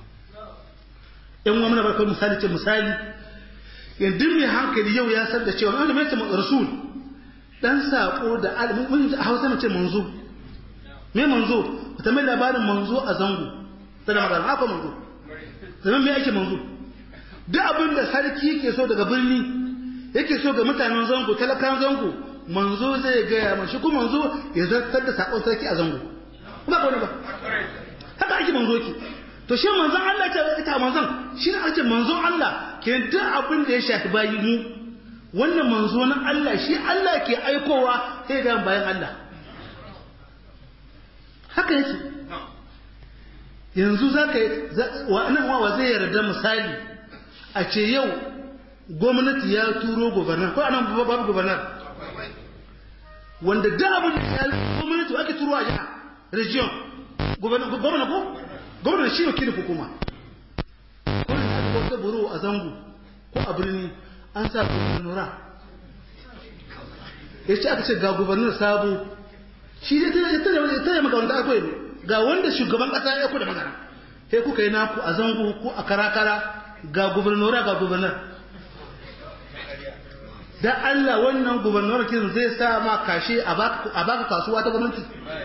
yan wani barkar misali ce misali yanzu mai hankali yau ya san da cewa wanda mai ce rasul dan sako da mun a hausa mace manzo me manzo ta mai labarin manzo a zango tana magana haka manzo zaman me ake manzo duk abin da sarki yake so daga birni yake so ga mutanen zango talakan zango manzo zai gaya ma shi kuma manzo ya zartar da sakon sarki a zango ba ba ba haka ake manzo ki to shi manzon Allah ce ita manzon shi ne ake manzon Allah ke duk abin da ya shafi bayi mu wannan manzo na Allah shi Allah ke aikowa sai ga bayan Allah haka yake yanzu za ka yi nan wawa zai yarda misali a ce yau gwamnati ya turo gubernar ko anan babu gubernar wanda da abin da ya gwamnati ake turo a jiha region gwamna ko gwamna shi wakilin hukuma gwamna ya ga wata buru a zango ko a birni an sa gubernura ya ce aka ce ga gubernar sabo shi dai tana tana tana maka wanda aka yi ga wanda shugaban kasa ya ku da magana sai kuka yi naku a zango ko a karakara ga gubernura ga gubernar da Allah wannan gubernur kin zai sa ma kashe a baka kasuwa ta gwamnati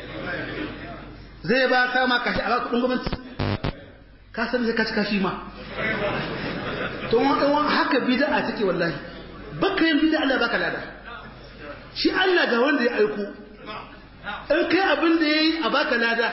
zai ba ka ma kashe a baka kudin gwamnati ka san sai ka ci kashi ma to wannan haka bid'a take wallahi baka yin bid'a Allah baka lada shi Allah ga wanda ya aiko in kai abin da yayi a baka lada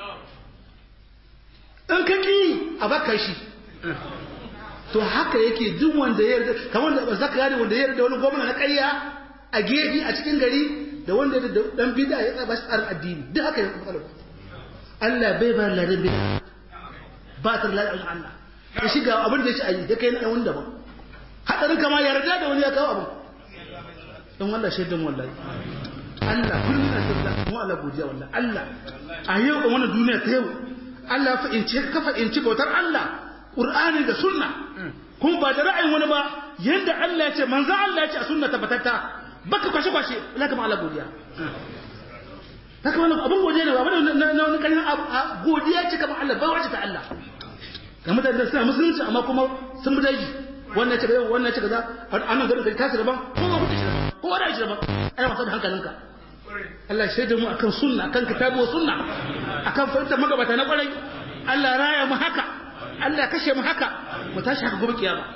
in ka ki a baka shi to haka yake duk wanda ya yarda kamar da zaka yare wanda ya yarda wani gwamna na ƙarya a gefe a cikin gari da wanda ya dan bid'a ya tsaba shi tsarin addini duk haka ya matsala Allah bai ba ladan bid'a ba ta ladan Allah ya shiga abin da ya ci ayi ya kai na wanda ba hadarin kama yarda da wani ya kawo abin dan wallah shaidan wallahi Allah kullum na tsalla mu Allah godiya wallahi Allah a yau a wannan duniya ta yau Allah fa in ce ka fa in ci bautar Allah Qur'ani da sunna kuma ba da ra'ayin wani ba yanda Allah ya ce manzo Allah ya ce a sunna tabbatatta baka kwashe kwashe la kama Allah godiya haka wannan abun godiya ne ba na wani kalin godiya ce kamar Allah ba wace ta Allah ga mutane da suna musulunci amma kuma sun bi daji wannan ce yau wannan ce kaza annan garin kai tasu daban ko ba kuɗi daban ko wani shi daban ai wasa da hankalinka Allah shaida mu akan sunna akan kitabu wa sunna akan fahimtar magabata na kwarai Allah raya mu haka Allah kashe mu haka mu tashi haka gobe kiyama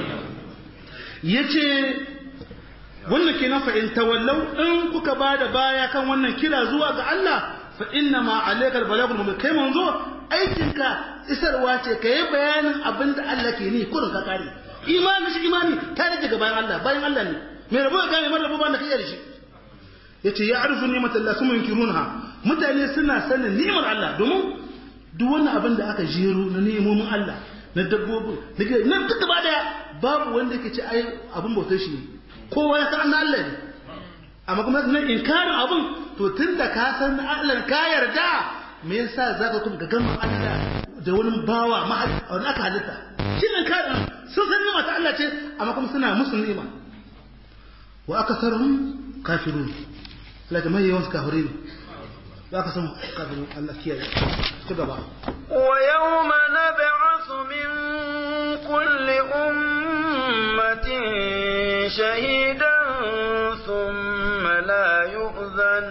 yace wannan kenan fa in tawallau in kuka bada baya kan wannan kira zuwa ga Allah fa inna ma alayka albalagul mubin kai manzo aikinka isarwa ce kai bayanin abinda Allah ke ni kurin ka kare imani shi imani ta rage ga bayan Allah bayan Allah ne me rabo ga mai rabo ba da kai da shi yace ya arzu ni'matallahi summa yunkirunha mutane suna sanin ni'mar Allah domin duk wannan abin da aka jero na nemomin Allah na dabbobin na gida nan duk gaba daya babu wanda yake ce ai abin bautar shi ne kowa ya san Allah ne amma kuma na inkarin abin to tunda ka san Allah ka yarda me yasa zaka kuma ga ganin Allah da wani bawa wani aka halitta shi ne karin sun san ni'ima ta Allah ce amma kuma suna musu ni'ima wa akasaruhum kafirun Allah da mai yawan kafirai ne za ka san kafin Allah kiyaye ci gaba ويوم نبعث من كل أمة شهيدا ثم لا يؤذن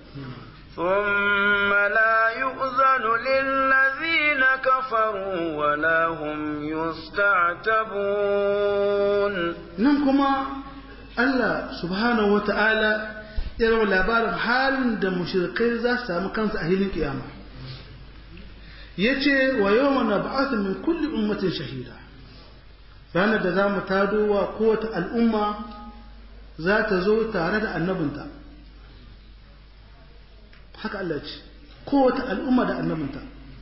ثم لا يؤذن للذين كفروا ولا هم يستعتبون ننكما الله سبحانه وتعالى irin labarin halin da mushrikai za su samu kansu a hilin kiyama ya ce wa yau mana ba'atun min kulli ummatin shahida ranar da za mu tado wa kowace al'umma za ta zo tare da annabinta haka Allah ce kowace al'umma da annabinta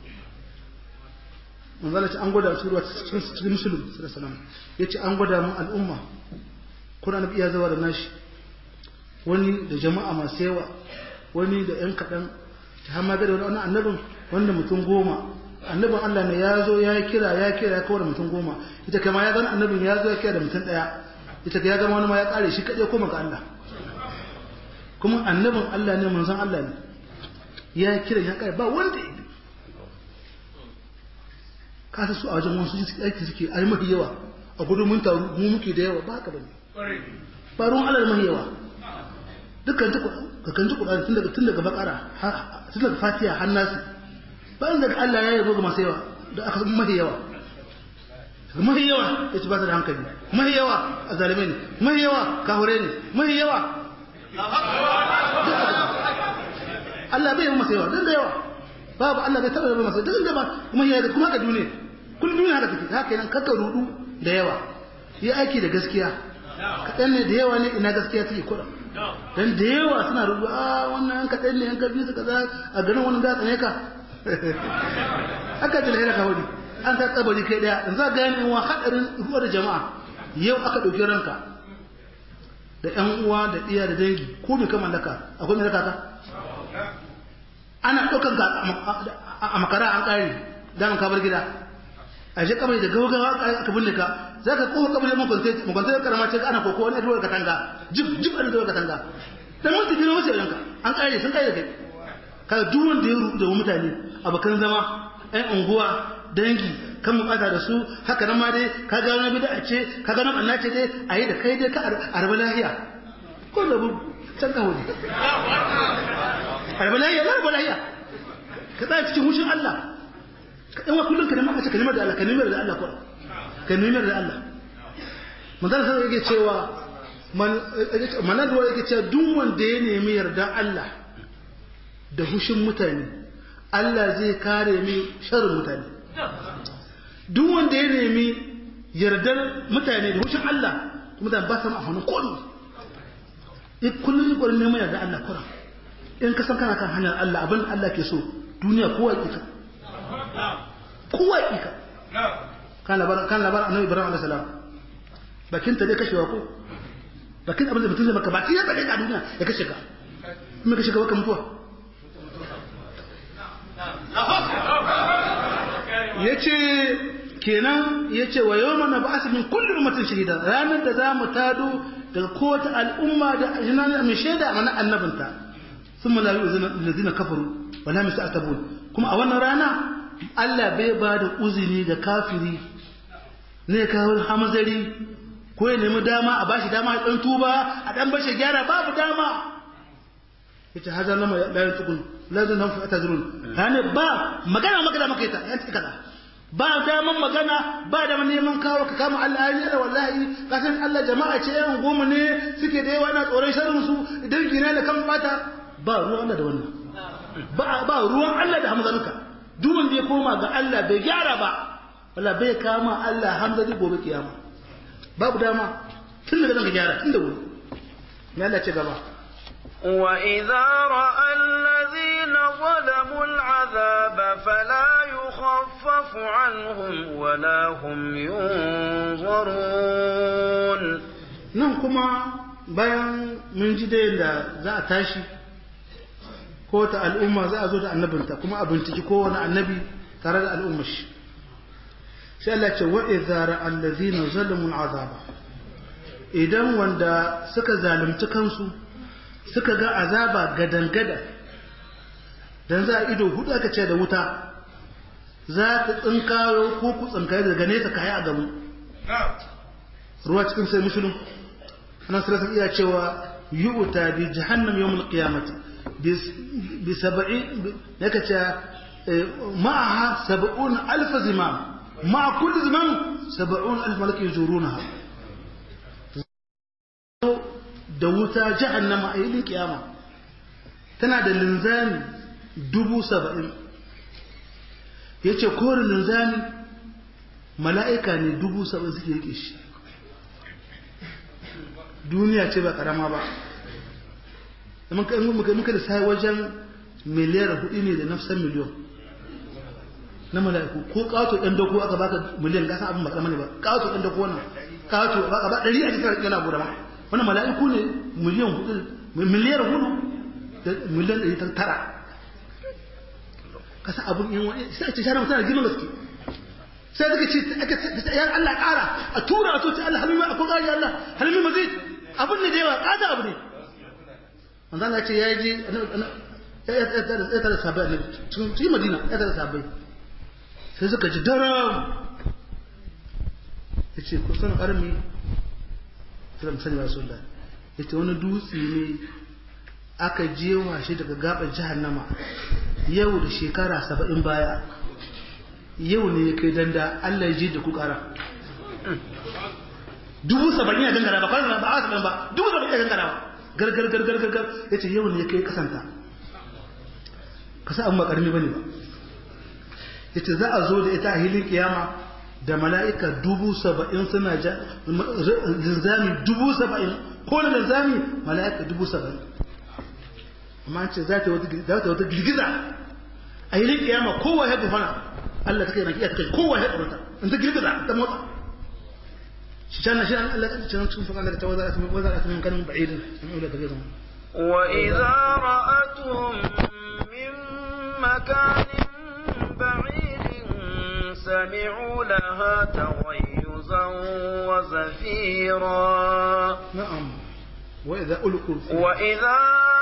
manzala ce an gwada su ruwa cikin musulun sallallahu ya ce an gwada mun al'umma kuna nabi iya zawa da nashi wani da jama'a masu yawa wani da ‘yan kaɗan ta hama da wani annabin wanda mutum goma annabin Allah ne ya zo ya kira ya kira ya kawar mutum goma ita kama ya gani annabin ya zo ya kira da mutum ɗaya ita ya gama wani ma ya ƙare shi kaɗai koma ga Allah kuma annabin Allah ne manzon Allah ne ya kira ya ƙare ba wanda ya bi kasa su a wajen wasu aiki suke ai mafi yawa a gudun mun taru mu muke da yawa ba haka bane ba ruwan Allah mafi yawa dukkan ka kan ji Qur'ani tun daga tun daga bakara tun daga Fatiha har Nas bayan daga Allah ya yabo ga masu yawa da aka mafi yawa mafi yawa yace ba ta da hankali mafi yawa a zalimai ne mafi yawa kahure ne mafi yawa Allah bai yi masa yawa dan da yawa babu Allah bai taba yabo masa dan da ba kuma yawa kuma haka duniya kullum duniya haka take haka nan kakka rudu da yawa yi aiki da gaskiya kaɗan ne da yawa ne ina gaskiya take kuɗa dan da yawa suna rubu a wannan yan kaɗan ne yan kabi su kaza a garin wannan za tsane ka aka ji lahira ka wani an ta tsabari kai daya in za ga yanin wa hadarin ruwa da jama'a yau aka ɗauki ranka da ƴan uwa da iya da dangi ko me ka mallaka akwai me raka ka ana ɗaukan ka a makara an ƙare daman ka bar gida a je kabari da gaugawa aka binne ka za ka kowa kabari mun kwanta mun kwanta karama ce ana koko wani ruwa katanga jib jib an ruwa katanga dan mun tafi wasu yanka an ƙare sun ƙare kai kaga duk wanda ya rubu da mutane abokan zama ɗan unguwa dangi kan mu da su haka nan ma dai ka ga wani bid'a ce ka ga nan annace dai ayi da kai dai ka arba lahiya ko da can ka wuri arba lahiya arba lahiya ka tsaya cikin hushin Allah ka dan wa kullun ka nemi ka nemi da Allah ka nemi da Allah ko ka nemi da Allah manzon sai yake cewa man manan ruwa yake cewa duk wanda ya nemi yardan Allah da hushin mutane Allah zai kare mi sharrin mutane duk wanda ya nemi yardar mutane da hushin Allah mutane ba su ma hannun kodu in kullum yi ƙwarin neman yardar Allah kuran in ka san kana kan hanyar Allah abin Allah ke so duniya kowa ƙika kowa ƙika kan labar annabi ibrahim alaihi salam bakin ta dai kashewa ko bakin abin da mutum zai maka baki ya tsare ka duniya ya kashe ka kuma kashe ka baka mutuwa ya ce kenan ya ce wa yau mana ba min kullum ummatin shahida ranar da za mu tado daga kowace al'umma da jinan mai shaida mana annabinta sun malawi lazina kafaru wala misa atabun kuma a wannan rana Allah bai ba da uzini ga kafiri ne kawo hamzari ko ya nemi dama a bashi dama ya dan tuba a dan bashi gyara babu dama yace haza lama la yantukun lazin nan fa tazrun hane ba magana magana maka ita yan kada ba daman magana ba da neman kawo ka kama Allah ya da wallahi ka san Allah jama'a ce yan goma ne suke da yawa na tsoron sharrin su idan gina da kan bata ba ruwan Allah da wannan ba ba ruwan Allah da hamzanuka duk wanda ya koma ga Allah bai gyara ba wala bai kama Allah hamzali gobe kiyama babu dama tun daga nan ka gyara tun da wuri ya Allah ce gaba وإذا رأى الذين ظلموا العذاب فلا يخفف عنهم ولا هم ينظرون nan kuma bayan mun ji dai da za a tashi ko ta al'umma za a zo da annabinta kuma a binciki kowane annabi tare da al'ummar shi sai Allah ce wa idza ra'a allazina zalamu al'azaba idan wanda suka zalunci kansu suka ga azaba gadangada dan za a ido hudu aka ce da wuta za ta tsinkayo ko ku tsinkayo daga nesa kayi a gamu ruwa cikin sai musulun ana sarrafa iya cewa yu'ta bi jahannam yawmul qiyamati bi sab'i yaka ce ma'aha sab'un alf zimam ma'a kulli zimam sab'un alf malak yujurunaha da wuta jahannama a yilin kiyama tana da linzami dubu saba'in ya ce kore linzami mala'ika ne dubu saba'in suke rike shi duniya ce ba karama ba muka da sai wajen miliyar hudu ne da nafsan miliyon na mala'iku ko kato ɗan dako aka baka miliyan gasa abin ba karama ne ba kato ɗan dako wannan kato ba ba ɗari a cikin yana bude ma wannan mala'iku ne miliyan hudu miliyar hudu da miliyan ɗari ta tara kasa abun yin wani sai a ce shara mutum da girman gaske sai suka ce aka ya Allah ƙara a tura a to ce Allah halimi akwai ƙari Allah halimi mazid abun ne da yawa ƙada abu ne manzo Allah ce ya ji ya tara sabai ne cikin Madina ya tara sabai sai suka ji daram ya ce kusan armi sai sani ba sun da ya ce wani dutse ne aka jewa shi daga gabar jahannama yau da shekara saba'in baya yau ne ya kai danda Allah ya ji da ku kara dubu saba'in ya gangara ba kwanan ba a saba'in ba dubu saba'in ya gangara ba gargar gargar gargar ya ce yau ne ya kai kasanta kasa abin ba karami ba ne ba ya ce za a zo da ita a hilin kiyama da mala'ika dubu saba'in suna ja zinzami dubu saba'in ko da zami mala'ika dubu saba'in amma an ce za ta wata girgiza a yi kiyama kowa ya gufana Allah ta kai na kiyata kai kowa ya tsorata in ta girgiza ta motsa shi can shi an Allah ta can cikin fakan daga tawaza ta waza ta min kanin ba'idin in ula ta gaza وإذا رأتهم من مكان بعيد سمعوا لها تغيظا وزفيرا na'am wa idza ulqu وإذا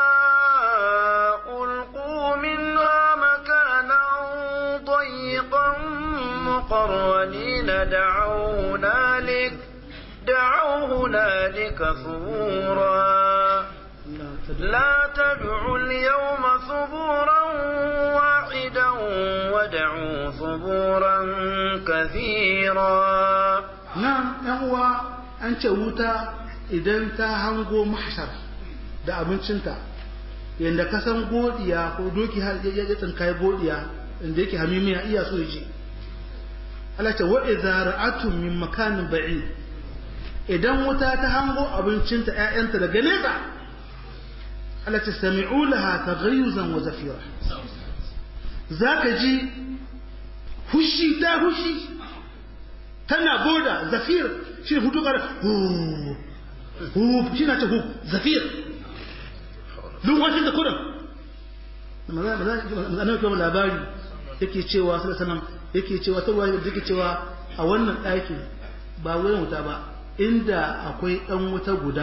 ألقوا منها مكانا ضيقا مقرنين دعوا هنالك دعوا هنالك ثبورا لا تدعوا اليوم ثبورا واحدا ودعوا ثبورا كثيرا nan yan uwa an ce wuta idan ta hango mahshar da abincinta yadda ka san godiya ko doki har ya ya tsinkai godiya inda yake hamimiya iya so yaje Allah ce wa idza ra'atum min makanin ba'id idan wuta ta hango abincinta ƴaƴanta daga nesa Allah ce sami'u laha taghayyuzan wa zafira zaka ji hushi ta hushi tana boda zafir shi ne hutu kare hu hu shi na ce hu zafir lumwashin da kudan mazanar kuma labari yake cewa sai sanan yake cewa ta ruwa yake cewa a wannan ɗakin ba wurin wuta ba inda akwai ɗan wuta guda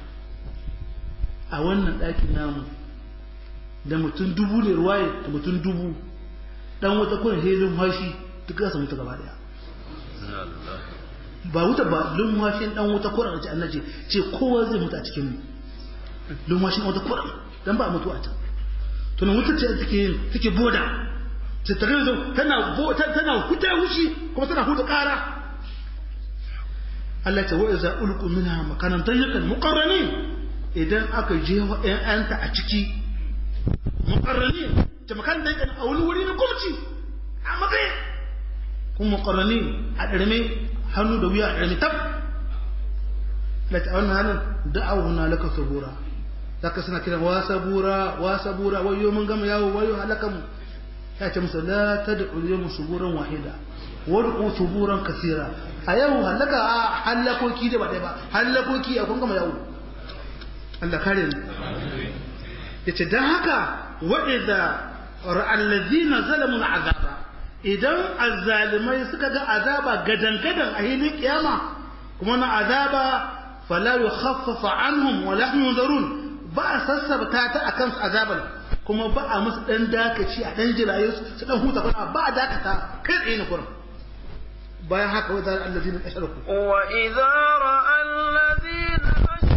a wannan ɗakin namu da mutum dubu ne ruwaye da mutum dubu ɗan wuta kun helin hashi duk za su mutu gaba daya ba wuta ba lumwashin dan wuta kuran ce annaje ce kowa zai mutu a cikin mu lumwashin wuta kuran dan ba mutu a can to nan wuta ce take yin take boda ce ta gani tana tana tana huta hushi kuma tana huta kara Allah ta wa iza ulqu minha makanan tayyikan muqarranin idan aka je wa ƴaƴanta a ciki muqarranin ta makan da a wani wuri na kumci a matsayin kuma muqarranin a ɗarme hannu da wuya a ɗarme tab lati a wannan halin da'awu na laka sabura zaka suna kiran wa sabura wa sabura wayo mun gama yawo wayo halaka mu ya ce musu la tad'u yawm suburan wahida wad'u suburan kasira a yau halaka a halakoki da ba dai ba halakoki a kun gama yawo Allah kare mu yace dan haka wa idza ra'al ladina zalamu al'azaba idan azzalimai suka ga azaba gadan-gadan a hilin kiyama kuma na azaba fala yukhaffafa anhum wa la yunzarun ba a sassabta ta akan su azaban kuma ba a musu dan dakaci a dan jiraye su dan huta kuma ba a dakata kai tsaye ne kurin bayan haka wa zar allazina ashraku wa idza ra'a allazina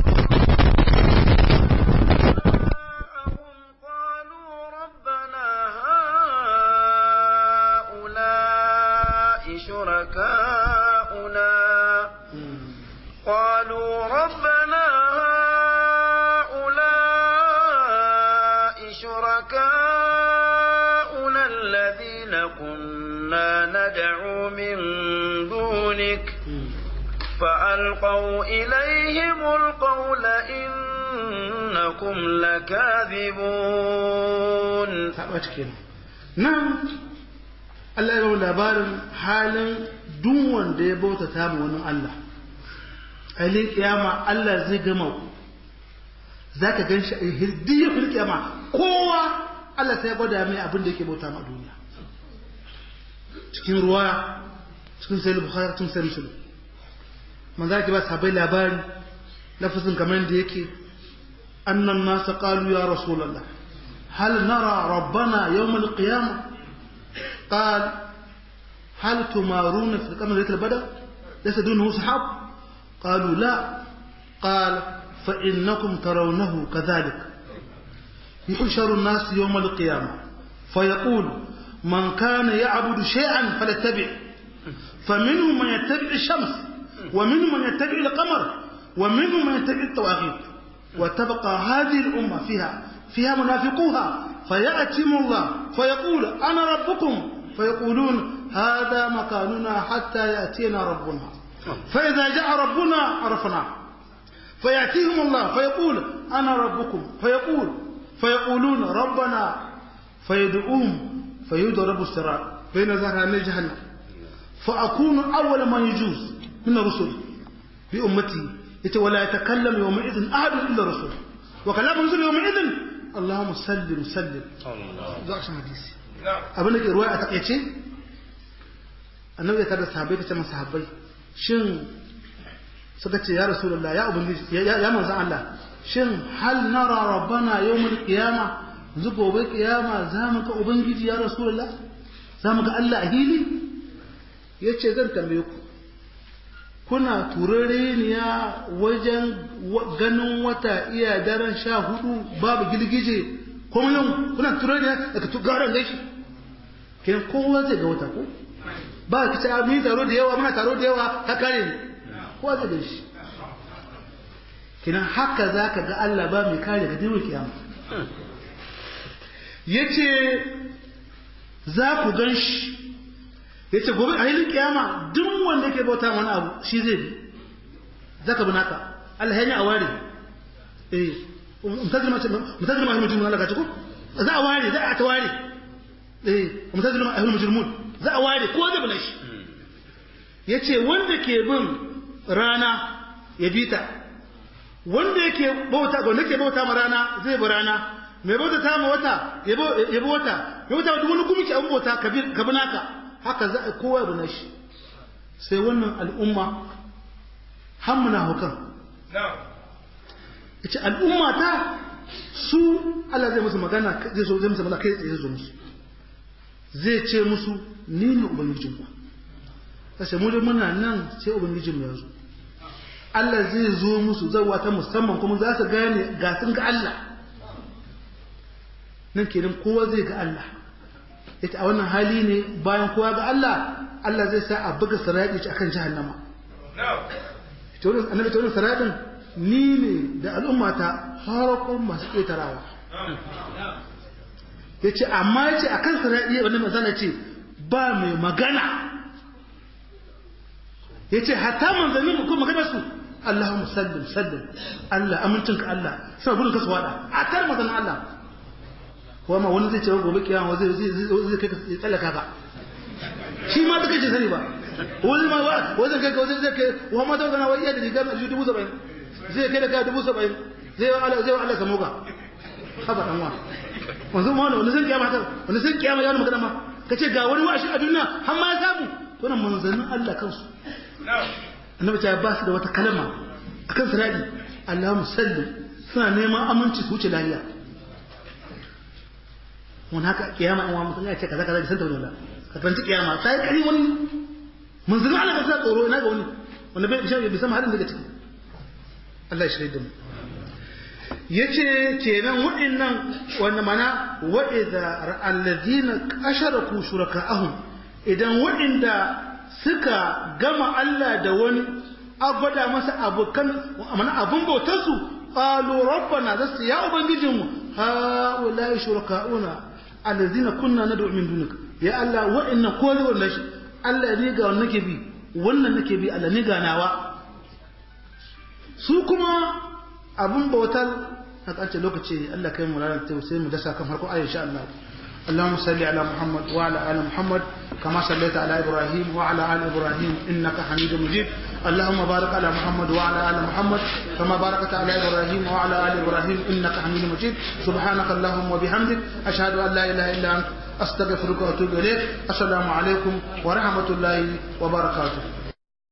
شركاؤنا قالوا ربنا هؤلاء شركاؤنا الذين كنا ندعو من دونك فألقوا إليهم القول إنكم لكاذبون نعم Allah ya labarin halin duk wanda ya bauta ta ma wani Allah ailin kiyama Allah zai gama ku za ka gan shi a hirdiyar fil kiyama kowa Allah sai ya gwada mai abin da yake bauta ma duniya cikin ruwa cikin sai bukhari cikin sai muslim manzo ki ba sabai labari lafazin kamar da yake annan nasa qalu ya rasulullah hal nara rabbana yawm al-qiyamah قال هل تمارون في القمر ليلة البدر ليس دونه سحاب قالوا لا قال فإنكم ترونه كذلك يحشر الناس يوم القيامة فيقول من كان يعبد شيئا فليتبع فمنهم من يتبع الشمس ومنهم من يتبع القمر ومنهم من يتبع الطواغيت وتبقى هذه الأمة فيها فيها منافقوها فيأتم الله فيقول أنا ربكم فيقولون هذا مكاننا حتى يأتينا ربنا فإذا جاء ربنا عرفناه فيأتيهم الله فيقول أنا ربكم فيقول فيقولون ربنا فيدعوهم فيضرب الصراط بين ظهراني جهنم فأكون أول من يجوز من الرسل بأمتي ولا يتكلم يومئذ أحد إلا الرسول وكلام الرسول يومئذ اللهم سلم سلم الله حديثي abin da ke ruwa a takaice annabi ya tada sahabbai ta ce masa sahabbai shin suka ce ya rasulullah ya ubangiji ya manzan Allah shin hal nara rabbana yawmul qiyama yanzu gobe kiyama za mu ga ubangiji ya rasulullah za mu ga Allah a hili yace zan tambaye ku kuna turareniya wajen ganin wata iya daren sha hudu babu girgije kuma yau kuna turareniya daga tugaran gaishe kenan kowa zai ga wata ko ba ka ce mun taro da yawa muna taro da yawa ta kare ne kowa zai gan shi kenan haka za ka ga Allah ba mai kare ga dimin kiyama ya ce za ku gan shi ya ce gobe a hilin kiyama duk wanda ke bauta wani abu shi zai bi za ka bi naka Allah ya yi a ware eh mutazir ma ahimul Allah ka ci ko za a ware za a ta ware eh mutazir ma ahimul mujrimun za a ware ko zai bi shi ya ce wanda ke bin rana ya bi ta wanda yake bauta wanda ke bauta ma rana zai bi rana mai bauta ta ma wata ya bi wata mai bauta duk wani kuma ke an bauta ka bi naka haka za a kowa bi nashi sai wannan al'umma hammuna hukan ya ce al'umma ta su Allah zai musu magana zai so zai musu magana kai tsaye zo musu zai ce musu ni ne ubangijinku kashe mu da muna nan sai ubangijinmu ya zo Allah zai zo musu zawa ta musamman kuma za su gane ga sun ga Allah nan kenan kowa zai ga Allah ita a wannan hali ne bayan kowa ga Allah Allah zai sa a buga sarari ci akan jahannama ita wannan annabi ta wannan saradin ni ne da al'ummata farkon masu ƙetarawa ya ce amma ya ce a kan sarari wannan masana ce ba mai magana ya ce hatta manzanni ko magana su Allahumma sallim sallim Allah amincinka Allah sai gudun ka su wada a tar maganar Allah kuma ma wani zai ce gobe kiyama zai zai kai ka tsallaka ka shi ma take ce sani ba wani ma wa wani kai ka wani zai kai wa ma ta gana wai iya da riga mai dubu saba'in zai kai da kai dubu saba'in zai wa Allah zai wa Allah samu ka haba dan wa wanzu ma wani san kiyama ta wani san kiyama ya wani magana ma kace ga wani washi a duniya har ma ya samu to nan manzannin Allah kansu annabi ta ba su da wata kalma akan siradi Allahumma sallim suna neman aminci su wuce lafiya mun haka kiyama an wa mutum ya ce kaza kaza da santa wani ka kanci kiyama ta yi kari wani manzannin Allah ka sa tsoro ina ga wani wanda bai bishan bai san halin daga ciki Allah ya shirye da mu yace kenan waɗannan wanda mana wa idza alladhina asharaku shuraka'ahum idan waɗanda suka gama Allah da wani abada masa abokan mana abun bautar su qalu rabbana zasu ya ubangijinmu ha ulai shuraka'una alladhina kunna nad'u min dunika ya Allah waɗannan ko da wannan shi Allah ne ga wannan nake bi wannan nake bi Allah ne ga nawa su kuma abun bautar a ƙarshe lokaci Allah kai mu ranar ta sai mu dasa kan farko ayi insha Allah اللهم صل على محمد وعلى ال محمد كما صليت على ابراهيم وعلى ال ابراهيم انك حميد مجيد اللهم بارك على محمد وعلى ال محمد كما باركت على ابراهيم وعلى ال ابراهيم انك حميد مجيد سبحانك اللهم وبحمدك اشهد ان لا اله الا انت استغفرك واتوب اليك السلام عليكم ورحمه الله وبركاته